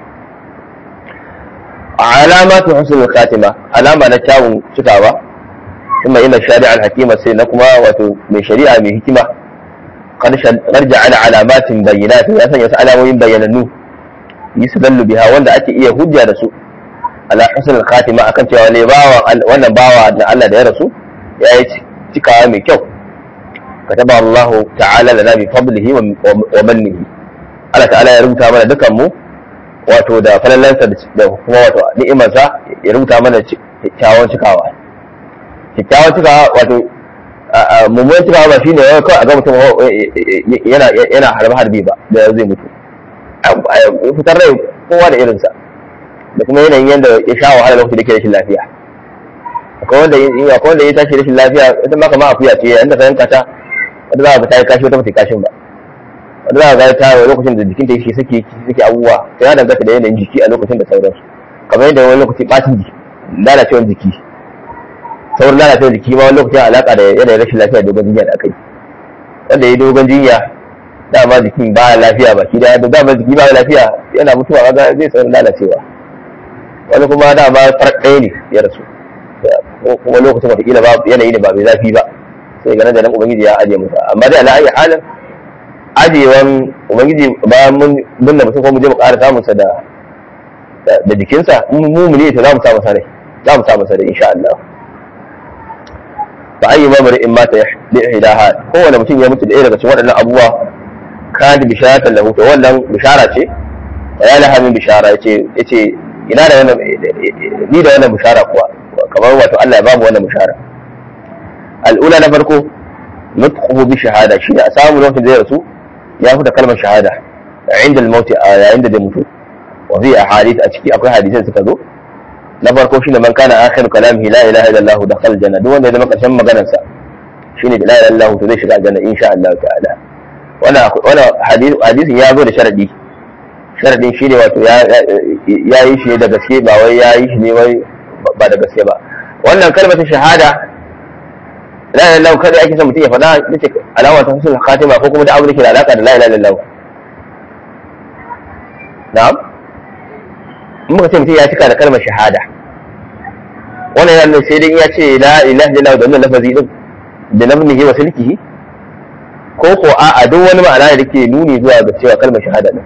alamatu husnul khatima alama na kyawun cikawa kuma ina shari'a al-hakima sai na kuma wato mai shari'a mai hikima قد جعل علامات بينات ya sanya su alamomin bayyanannu yusdallu biha wanda ake iya hujja da su ala husnul khatima akan cewa ne bawa wannan bawa da Allah da ya rasu ya yi cikawa mai kyau kataba Allah ta'ala lana bi fadlihi wa mannihi Allah ta'ala ya rubuta mana dukan mu wato da falalansa da kuma wato ni'imarsa ya rubuta mana kyakkyawan cikawa kyakkyawan cikawa wato mummunan cikawa ba shine ya kawai a ga mutum yana yana harbe harbe ba da zai mutu fitar rai kowa da irinsa da kuma yanayin yadda ya sha wahala lokacin da ke rashin lafiya akwai wanda ya akwai wanda ya tashi rashin lafiya ita ma kamar akuya ce inda ka yanka ta wanda za ka ta yi kashi wata ba ta kashin ba wanda za ka ga ta lokacin da jikin ta yake sake sake abubuwa to ya danganta da yanayin jiki a lokacin da sauransu kamar yadda wani lokaci bacin jiki lalacewar jiki saurin lalacewar jiki ma wani lokacin alaka da yanayin rashin lafiya dogon jinya da aka yi wanda ya dogon jinya dama jikin ba lafiya ba shi da dama jiki ba lafiya yana mutuwa kaga zai saurin lalacewa wani kuma dama farar ɗaya ne ya rasu kuma lokacin watakila ba yanayi ne ba mai zafi ba sai ganin da nan ubangiji ya ajiye musa amma dai ala ayi halin ajiyewan ubangiji bayan mun binne mutum ko mu je mu ƙara samunsa da da jikinsa mu mu ne to za mu samu sarai za mu samu sarai insha Allah fa ayyu mamri in mata li ihdaha kowane mutum ya mutu da ɗaya daga cikin waɗannan abubuwa kan bisharatan lahu to wannan bishara ce ya laha min bishara yace yace ina da wannan ni da wannan bishara kuwa kamar wato Allah ya bamu wannan bishara al'ula na farko nutquhu bi shahada shi a samu lokacin da ya rasu ya fita kalmar shahada inda al-maut yayin da zai mutu wa fi ahadith a ciki akwai hadisai suka zo na farko shine man kana akhiru kalamihi la ilaha illallah dakhala janna duk wanda ya zama karshen maganar sa shine la ilaha illallah to zai shiga aljanna insha Allah ta'ala wannan wannan hadisin ya zo da sharadi sharadin shi ne wato ya yi shi ne da gaske ba wai ya yi shi ne wai ba da gaske ba wannan kalmar shahada la ilaha illallah kada ake son mutum ya faɗa yace alama ta husnul khatima ko kuma da abu da ke da alaka da la ilaha illallah na'am in muka ce mutum ya cika da kalmar shahada wannan yana sai dai ya ce la ilaha illallah da wannan lafazi din da nabnihi wa silkihi ko ko a'a duk wani ma'ana da ke nuni zuwa ga cewa kalmar shahada din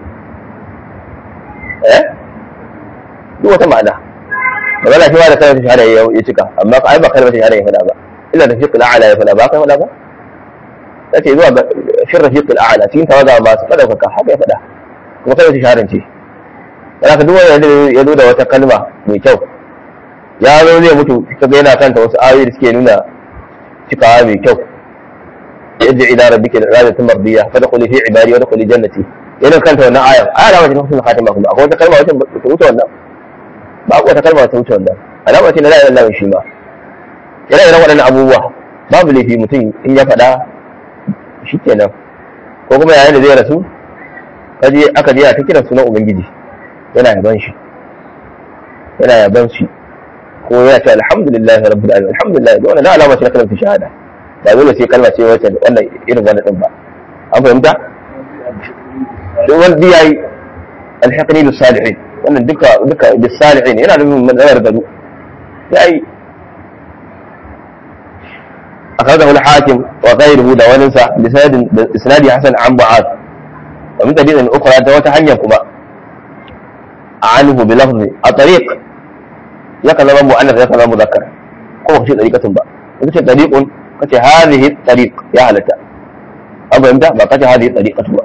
eh duk wata ma'ana magana shi ma da kalmar shahada ya cika amma ai ba kalmar shahada ya faɗa ba illa da fiqh al'ala ya faɗa ba kai faɗa ba yace zuwa ga shir rafiq al'ala cikin tawaga ba su faɗa ka haka ya faɗa kuma kalmar shahada ce yana ka duk wanda ya zo da wata kalma mai kyau ya zo zai mutu kaga yana kanta wasu ayoyi da suke nuna cikawa mai kyau yadda ila rabbika radatu mardiya fadkhuli fi ibadi wa dkhuli jannati yana kanta wannan aya aya da wajen husnul khatima kuma akwai wata kalma wacce ta wuce wannan ba akwai wata kalma ta wuce wannan alama ce na la ilaha illallah shi ma yana irin waɗannan abubuwa babu laifi mutum in ya faɗa shikenan ko kuma yayin da zai rasu kaje aka je ta kira sunan ubangiji yana yaban shi yana yaban shi ko ya ce alhamdulillah rabbil alamin alhamdulillah da wannan alama ce na kalmar shahada ba dole sai kalma ce wacce wannan irin wannan din ba an fahimta duk wanda yayi alhaqni bis salihin wannan duka duka bis salihin yana da madarar gado yayi أخرجه الحاكم وغيره دوننسا بسند إسناد حسن عن معاذ ومن طريق أخرى وتحنيكما عنه بلفظ الطريق يكذا مؤنث يكذا مذكر هو شيء طريقة با kace طريق kace هذه الطريق يا هلتا أبا إمتى ما kace هذه الطريقة با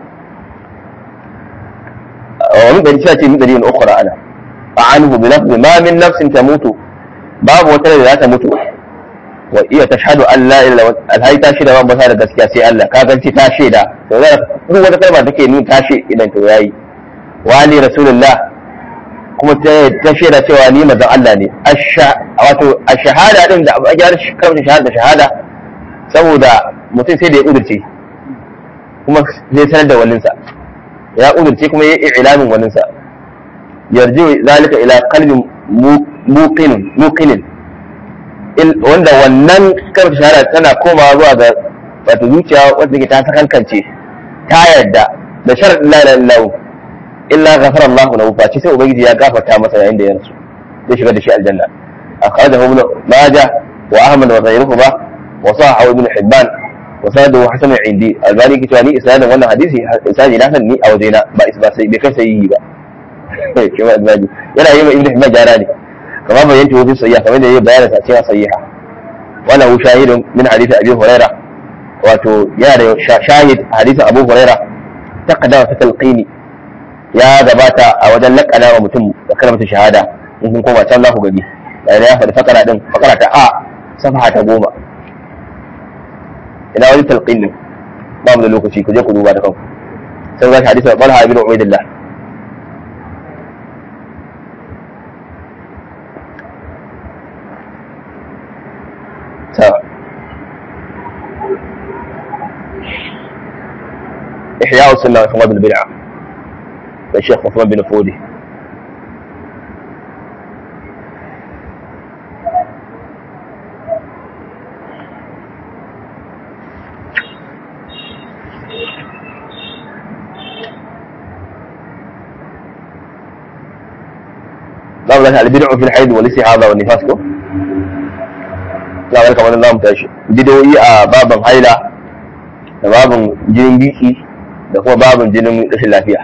ومن طريق شيء من طريق أخرى أنا عنه بلفظ ما من نفس تموت باب وتلا لا تموت wa iya tashhadu an la ilaha alhai ta shaida ban basa da gaskiya sai Allah ka ganci ta shaida to da duk wata kalma take nuna ta shaida idan to yayi wa ali rasulullah kuma ta shaida cewa ni manzon Allah ne wato a shahada din da a gyara kalmar shahada shahada saboda mutum sai da ya udurce kuma zai sanar da walinsa ya udurce kuma ya yi ilamin walinsa yarji zalika ila qalbin muqinin muqinin wanda wannan karfi shahara tana komawa zuwa ga wata zuciya wadda ke ta sakankance ta yarda da sharadin la ilaha illallah illa ghafara Allah lahu fa sai ubangiji ya gafarta masa yayin da ya rasu zai shiga da shi aljanna akhrajahu ibn majah wa ahmad wa ghayruhu ba wa sahahu ibn hibban wa sadahu hasan indi albani ke cewa ni isnadin wannan hadisi isnadi na san ni a wajena ba isba sai bai kai sai ba kuma albani yana yi ma ibn hibban jara ne كما بينته في الصحيح كما يجي بيان تأثيرها صحيحة وله شاهد من حديث أبي هريرة wato yana da shahid hadisin abu huraira ta kadama fi talqini ya gabata a wajen lakana wa mutum da kalmar shahada in kun koma can za ku gani da ya faɗi fakara din fakara ta a safaha ta goma ina wani talqin din ba mu da lokaci ku je ku duba da kanku sai ga hadisin Talha ibn Ubaidillah إحياء السنة وإخراج البدعة للشيخ عثمان بن فودي لا لا البدع في الحيض والاستحاضة والنفاس كو لا ولا كمان الله متاشي بدوي a baban haila da babin jinin biki da kuma babin jinin rashin lafiya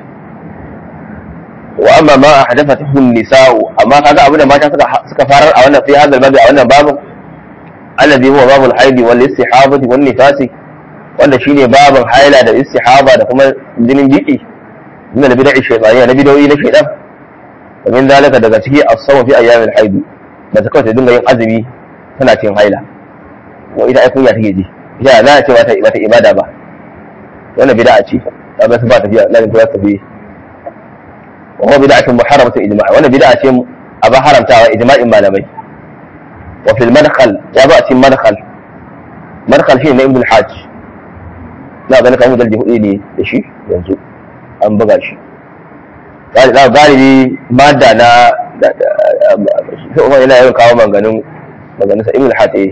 wa amma ma a hadafa tuhun nisa'u amma kaga abin da mata suka suka farar a wannan fi hadal babi a wannan babin alladhi huwa babul haidi wal istihabati wan nifasi wanda shine babin haila da istihaba da kuma jinin biki min da bid'i shaytaniya na bid'o'i na shaytan wa min zalika daga ciki as-sawm fi ayyamil haidi da ta kawai ta dinga yin azumi tana cin haila wa ita ai kunya take ji ya za a ce wata wata ibada ba wannan bid'a ce ba ba ba tafiya la ta tafi wa huwa bid'atun muharramatun ijma' wannan bid'a ce a ba haramtawa ijma'in malamai wa fil madkhal ya ba cikin madkhal madkhal shi ne ibn al-hajj na ga kan mudalli hudu ne da shi yanzu an buga shi galibi madda na sai umar yana yawan kawo maganganun maganganun sa ibn al-hajj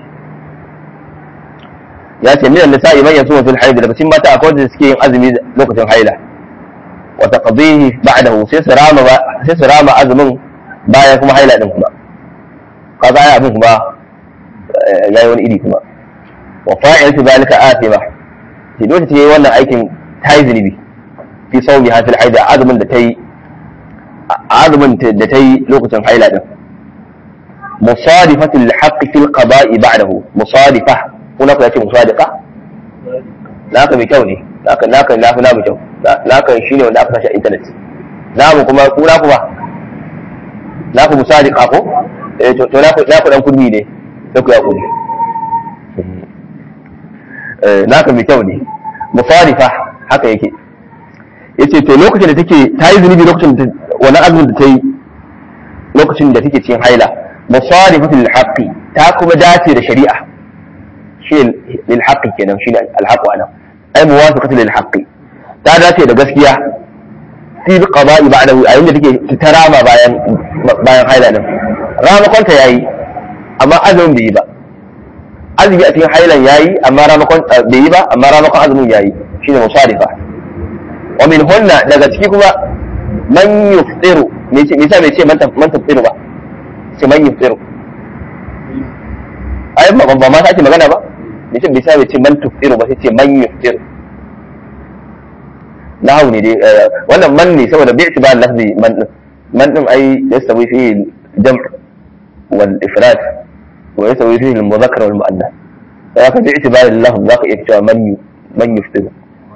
ya ce minan nisa'i man yasuma fil haid daga cikin mata akwai wanda suke yin azumi lokacin haila wa taqdihi ba'dahu sai su rama sai su rama azumin bayan kuma haila din kuma kaga ai abin kuma yayi wani iri kuma wa fa'ilatu zalika athima shi dole ta yi wannan aikin ta yi zunubi fi sawmi ha fil haid azumin da ta yi azumin da ta yi lokacin haila din musadifatul haqqi fil qada'i ba'dahu musadifa kuna ku yace musadiqa naka mai kyau ne naka naka nafi na mai kyau naka shine wanda aka sashi a internet namu kuma ku na ku ba naku musadiqa ko eh to to naku naku dan kunni ne sai ku ya kudi eh naka mai kyau ne musadifa haka yake yace to lokacin da take ta yi zunubi lokacin da wani azumin da ta yi lokacin da take cikin haila musadifatul haqqi ta kuma dace da shari'a shi lil haqqi kenan shi al haqqu ana ai muwafaqatu lil haqqi ta dace da gaskiya fi qada'i ba'dahu a inda take ta rama bayan bayan haila din ramakon ta yayi amma azumin bai yi ba azumi a cikin hailan yayi amma ramakon bai yi ba amma ramakon azumin yayi shine musarifa wa min hunna daga ciki kuma man yuftiru me ce me yasa bai ce man man tafsiru ba ce man yuftiru ai ba ba ma sake magana ba me ce bai sa bai ce man tuftiru ba sai ce man yuftiru nahu ne dai wannan man ne saboda bi itibar lafzi man din man din ai yastawi fi jam' wal ifrad wa yastawi fi al mudhakkar wal muannath sai ka bi itibar lafz zaka iya cewa man man yuftiru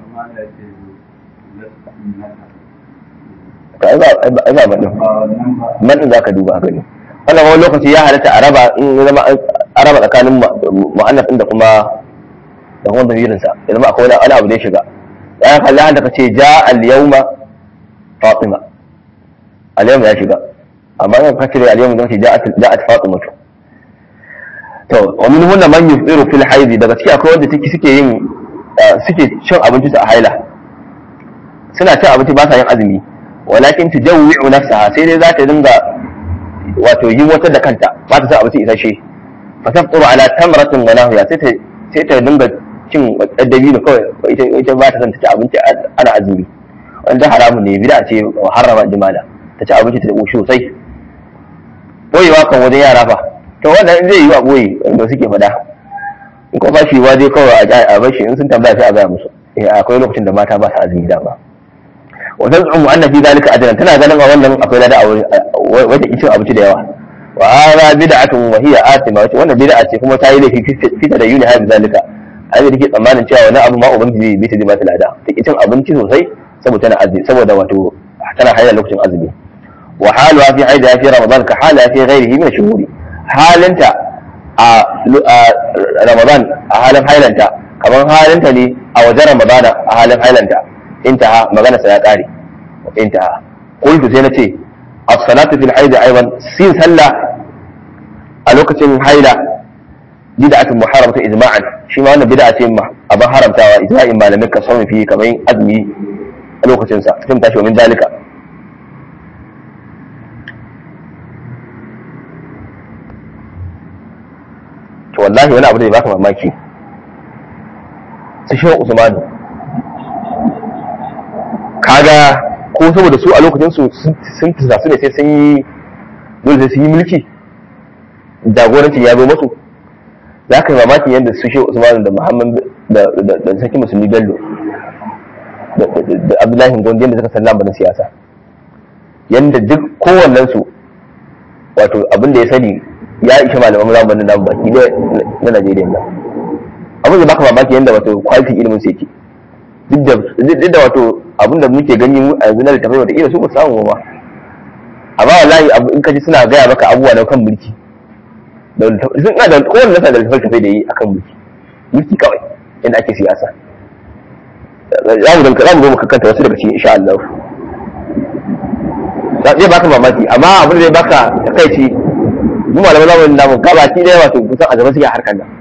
ka ai ba ai ba man din man din zaka duba gani wannan wani lokaci ya halatta a raba in ya zama a raba tsakanin mu'annas din da kuma da kuma damirinsa ya zama akwai wani abu da ya shiga ya kalli hanta ka ce ja al-yawma fatima al-yawma ya shiga amma yan ka cire al-yawma zan ce ja'at fatima to to wa min hunna man yufiru fil haidi daga ciki akwai wanda take suke yin suke cin abinci su a haila suna cin abinci ba sa yin azumi walakin tujawwi'u nafsaha sai dai za ta dinga wato yi wata da kanta ba ta sa abinci isasshe fa tafṭuru ala tamratin wa nahwiya sai ta sai ta dinga cin dabino kawai ita ita ba ta son ta ci abinci ana azumi wanda haramun ne bid'a ce harama jimala ta ci abinci ta koshi sosai boyewa kan wajen yara fa to wannan zai yi wa boye wanda suke fada in ko ba shi wa dai kawai a bar shi in sun tambaya sai a gaya musu eh akwai lokacin da mata ba su azumi da ba wa taz'umu anna fi zalika ajran tana ganin a wannan akwai lada a wata cin abinci da yawa wa hada bid'atun wa hiya atima wace wannan bid'a ce kuma ta yi laifi fita da yuni hada zalika ai da take tsammanin cewa wani abu ma ubangiji bai ta ji ba ta lada ta cin abinci sosai saboda tana azumi saboda wato tana haila lokacin azumi wa haluha fi haida fi ramadan ka hala fi ghairihi min shuhuri halinta a ramadan a halin hailanta kamar halinta ne a wajen ramadan a halin hailanta intaha magana sa ya kare intaha qultu sai nace as-salatu fil haid aidan sin sallah a lokacin haila bid'atun muharramatu ijma'an shi ma wannan bid'a ce abin haramtawa ijma'in malamai ka sauni fi kamar azumi a lokacin sa sai tashi min dalika to wallahi wani abu da ya baka mamaki sai shi Usman kaga ko saboda su a lokacin su sun tisa su ne sai sun yi dole sai sun yi mulki jagorancin ya zo masu za ka yi mamakin yadda su shi usman da muhammad da sarki musulmi bello da abdullahi gondi yadda suka san lambarin siyasa yadda duk kowannen su wato abin da ya sani ya ishe malaman lambarin nan baki na najeriya nan abin da baka mamaki yadda wato kwalitin ilimin su yake duk da wato abinda muke gani mu a yanzu na littafai wata su ba samu ba amma wallahi in ka ji suna gaya maka abubuwa na kan mulki sun ina da kowane nasa da littafai da yi akan mulki mulki kawai inda ake siyasa za mu za mu zo mu kakkanta wasu daga cikin insha Allah zai baka mamaki amma abin da zai baka takaici mu malaman zamanin namu gabaki da yawa to kusan a zama suke harkar nan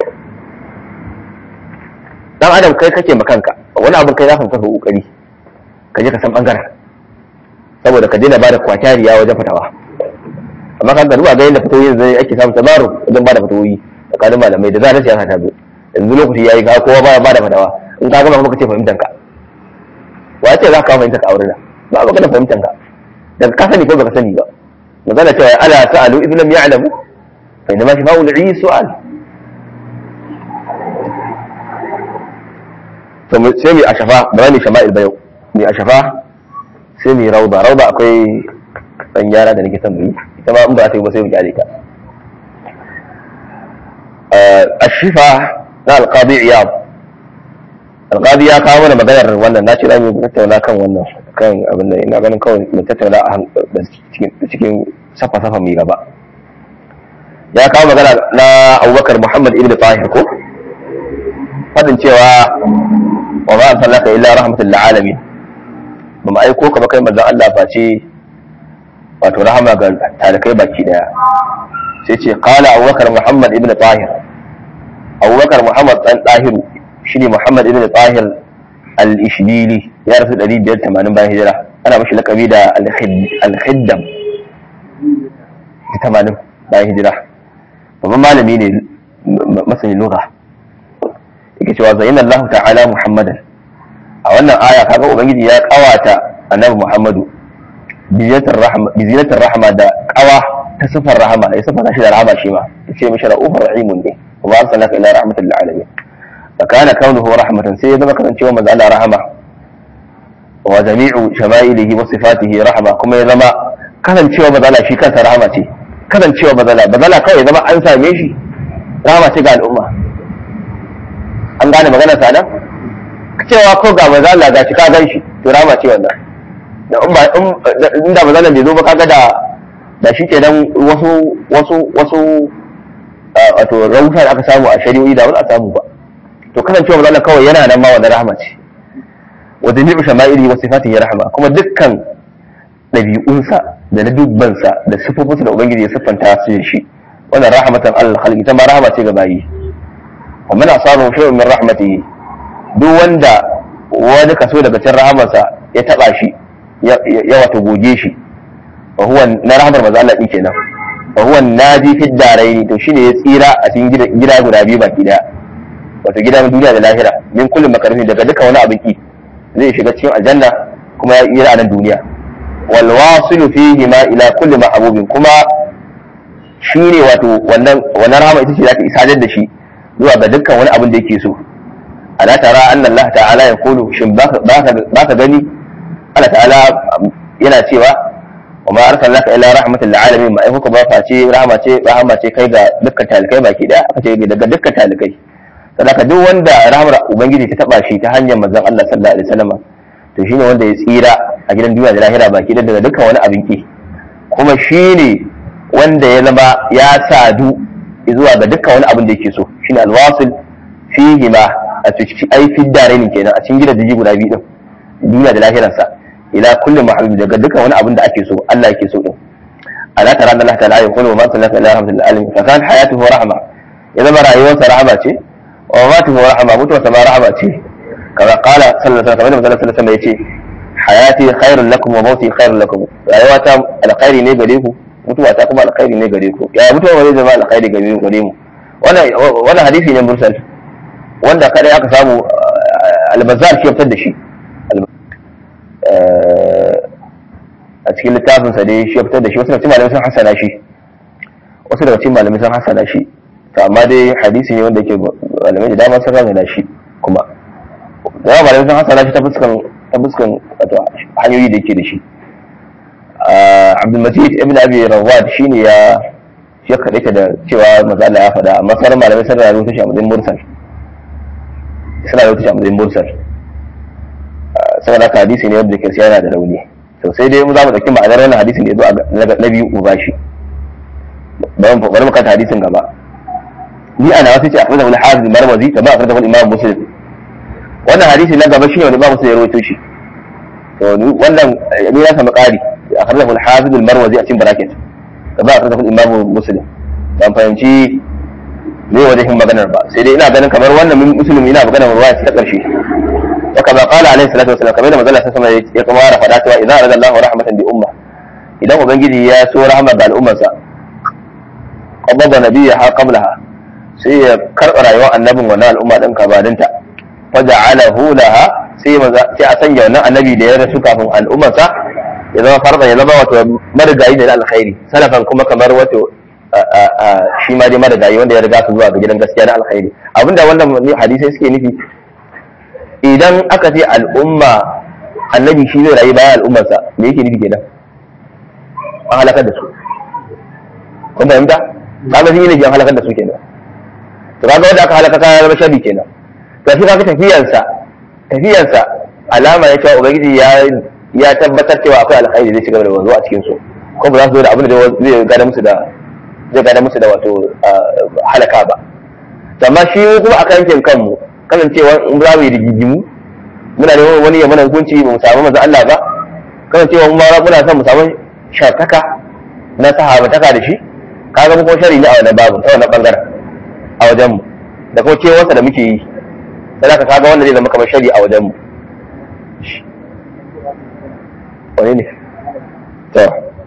dan adam kai kake ma kanka wani abin kai za ka kafa kokari ka je ka san bangaren saboda ka daina bada kwatariya wajen fatawa amma kan duba ga yadda fatawoyin zai ake samun tabaru wajen bada fatawoyi tsakanin malamai da zarar siyasa ta zo yanzu lokaci yayi ga kowa baya bada fatawa in ka gama kuma ka ce fahimtar ka wa ce za ka kawo fahimtar ka a wurin ba ba ka da fahimtar ka daga ka sani ko baka sani ba magana cewa ala sa'alu idh lam ya'lamu fa inma shifa'u al su'al to sai mai ashafa ba mai shama'il ba yau mai ashafa sai mai rauda rauda akwai dan gyara da nake son mu yi ita ma in ba ta yi ba sai mu kyale ta ashifa na alqadi iyad alqadi ya kawo mana maganar wannan na ce za mu tattauna kan wannan kan abin da ina ganin kawai mu tattauna a cikin safa safa mai gaba ya kawo magana na abubakar muhammad ibn tahir ko fadin cewa wa ma arsalnaka illa rahmatan lil alamin ba mu aiko ka ba kai manzon Allah face wato rahama ga talakai baki daya sai ce qala abubakar muhammad ibn tahir abubakar muhammad dan tahiru shine muhammad ibn tahir al-ishbili ya rasu 580 bayan hijira ana mashi lakabi da al-khiddam 80 bayan hijira babban malami ne masani lugha yake cewa zayyana Allah ta'ala muhammadan a wannan aya kaga ubangiji ya kawata annabi muhammadu bizinatar rahama da kawa ta sifar rahama ya sifar shi da rahama shi ma ya ce mishi ra'ufar rahimun ne wa arsalnaka ila rahmatil lil alamin fa kana kaunuhu rahmatan sai ya zama kasancewa manzo Allah rahama wa jami'u shama'ilihi wa sifatihi rahama kuma ya zama kasancewa manzo Allah shi kansa rahama ce kasancewa manzo Allah manzo Allah kawai zama an same shi rahama ce ga al'umma an gane magana sada cewa ko ga manzo Allah ga shi ka gan shi to rahama ce wannan da in ba in da manzo Allah bai zo ba kaga da da shi kenan wasu wasu wasu wato rahusa da aka samu a shari'o'i da wani a samu ba to kasancewa manzo Allah kawai yana nan ma wannan rahama ce wa jami'u shama'ili wa sifatihi rahama kuma dukkan ɗabi'unsa da na dubbansa da sifofinsa da ubangiji ya siffanta su da shi wannan rahmatan Allah khalqi ta ma rahama ce ga bayi wa man asabahu shay'un min rahmatihi duk wanda wani kaso daga cikin rahamarsa ya taba shi ya wato goge shi fa huwa na rahamar manzo Allah din kenan fa huwa naji fi daraini to shine ya tsira a cikin gida guda biyu baki daya wato gidan duniya da lahira min kullum makarfi daga duka wani abin ki zai shiga cikin aljanna kuma ya tsira a nan duniya wal wasilu fihi ma ila kulli mahbubin kuma shine wato wannan wannan rahama ita ce za ta isadar da shi zuwa ga dukkan wani abin da yake so ala tara anna Allah ta'ala ya kulu shin ba ka gani Allah ta'ala yana cewa wa ma arsalnaka illa rahmatan lil alamin ma aikuka ba face rahama ce rahama ce kai ga dukkan talikai baki daya aka ce daga dukkan talikai sadaka duk wanda rahmar ubangiji ta taba shi ta hanyar manzon Allah sallallahu alaihi wasallam to shine wanda ya tsira a gidan duniya da lahira baki daya daga dukkan wani abin ki kuma shine wanda ya zama ya sadu zuwa ga dukkan wani abin da yake so shine alwasil fihi ma a cikin ai fi daraini kenan a cikin gidan da guda biyu din duniya da lahiransa ila kulli mahbub daga dukkan wani abin da ake so Allah yake so din ala tara Allah ta'ala ya kullu ma sallaka ila rahmatil alamin fa kan hayatuhu rahma ya zama rayuwarsa rahama ce wa matuhu rahma mutuwarsa ma rahama ce kaza qala sallallahu alaihi wasallam sallallahu alaihi wasallam yace hayati khairun lakum wa mauti khairun lakum rayuwata alkhairi ne gare ku mutuwa ta kuma alkhairi ne gare ku ya mutuwa wani zama alkhairi gare mu gare mu wannan wannan hadisi ne mursal wanda kadai aka samu albazar shi fitar da shi a cikin littafin sa dai shi fitar da shi wasu daga cikin malamai sun hasana shi wasu daga cikin malamai sun hasana shi to amma dai hadisi ne wanda yake malamai da dama sun rana shi kuma da yawa malamai sun hasana shi ta fuskan ta fuskan hanyoyi da yake da shi abdulmajid ibn abi rawad shine ya ya kaɗaita da cewa maza Allah ya faɗa amma sauran malamai sun rayu ta shi a matsayin mursal suna rayu ta shi a matsayin mursal saboda haka hadisi ne wanda ke yana da rauni to sai dai mu za mu ɗauki ma'anar wannan hadisin da ya zo na biyu mu bashi bari mu kanta hadisin gaba ni ana wasu ce a fadar wani hafiz marwazi ta ba a fadar wani imam muslim wannan hadisi na gaba shine wani imam muslim ya rawaito shi to wannan ni ya samu ƙari أخرجه الحافظ المروزي أتم براكت كما أخرجه الإمام مسلم dan fahimci me wajen maganar ba sai dai ina ganin kamar wannan muslim ina maganar ruwaya ta karshe wa kama qala alaihi salatu wasallam kamar da manzon sama ya kuma ra fada cewa idan arada Allahu rahmatan bi umma idan ubangiji ya so rahama ga al'ummarsa qabada nabiyha qablaha sai ya karɓa rayuwar annabin wannan al'umma din kabarinta fa ja'alahu laha sai sai a sanya wannan annabi da ya rasu kafin al'ummarsa ya zama farda ya zama wato marigayi da alkhairi salafan kuma kamar wato shi ma dai marigayi wanda ya riga su zuwa ga gidan gaskiya na alkhairi abinda wannan hadisai suke nufi idan aka ce al'umma annabi shi zai rayu bayan al'ummarsa me yake nufi kenan an halakar da su kun fahimta kaga shi ne an halakar da su kenan to kaga wanda aka halaka ya zama shabi kenan to shi kaga tafiyarsa tafiyarsa alama ya cewa ubangiji ya ya tabbatar cewa akwai alkhairi zai shiga da wanzu a cikin su ko ba za su zo da abin da zai gada musu da zai gada musu da wato halaka ba amma shi kuma a kankin kanmu kasancewa in za mu yi rigigimu muna neman wani ya mana hukunci ba mu samu manzo Allah ba kasancewa mu ma muna son mu samu shartaka na sahabataka da shi kaga mu kuma shari ne a wannan babu ta wannan bangaren a wajen mu da kuma kewarsa da muke yi sai ka kaga wanda zai zama kamar shari a wajen mu wani ne to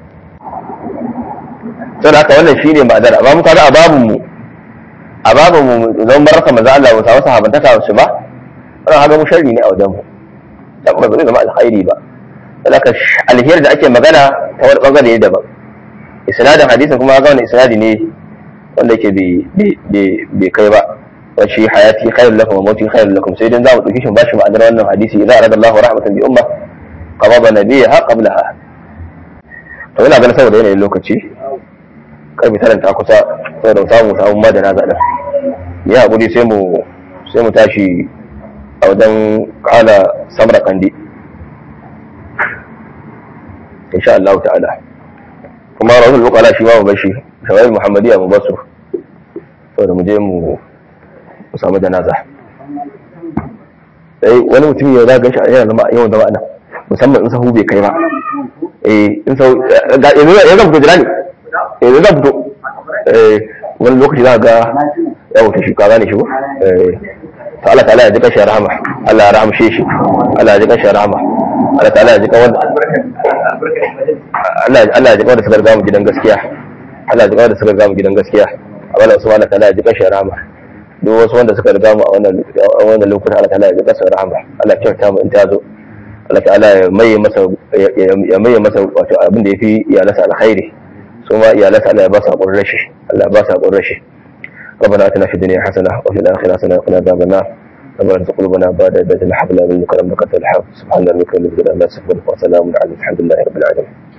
sai haka wannan shine ma'adar amma mu kaga a babun mu a babun mu zan baraka manzo Allah mu samu sahabantaka su ba wannan haga mu sharri ne a wajen mu dan ba zai zama alkhairi ba saboda alheri da ake magana ta wani bangare ne daban isnadin hadisin kuma ga wani isnadi ne wanda yake bai kai ba wa shi hayati khairul lakum wa mauti khairul lakum sai dan za mu dauki shi bashi ma'anar wannan hadisi idza arada Allahu rahmatan bi umma qabada nabiyha qablaha to ina ganin saboda yanayin lokaci karfi tarin ta kusa saboda mu samu samu ma da na zaɗa ya haƙuri sai mu sai mu tashi a wajen kala samra kandi insha Allah ta'ala kuma rahul bukala shi ma mu bashi shawai muhammadiya mu basu saboda mu je mu samu janaza sai wani mutum ya zaga shi a yana zama yawan zama nan musamman in sahu bai kai ba eh in sahu ya zan fito jira ne eh zan fito eh wani lokaci za ga ya wuce shi ka gane shi ko eh to Allah ta'ala ya ji kashi rahama Allah ya rahamshe shi Allah ya ji kashi rahama Allah ta'ala ya ji kawar Allah Allah ya ji kawar da suka riga mu gidan gaskiya Allah ya ji kawar da suka riga mu gidan gaskiya Allah subhanahu wa ta'ala ya ji kashi rahama duk wasu wanda suka riga mu a wannan a wannan lokutan Allah ta'ala ya ji kashi rahama Allah ya kyauta mu in ta zo Allah ta'ala ya maye masa ya maye masa wato abin da yafi iyalansa alkhairi su ma iyalansa Allah ya ba su hakurin rashi Allah ya ba su hakurin rashi ربنا اتنا في الدنيا حسنه وفي الاخره حسنه وقنا عذاب النار ربنا ارزق قلوبنا بعد إذ هديتنا هب لنا من لدنك رحمة سبحان ربك رب العزة عما يصفون وسلام على الحمد لله رب العالمين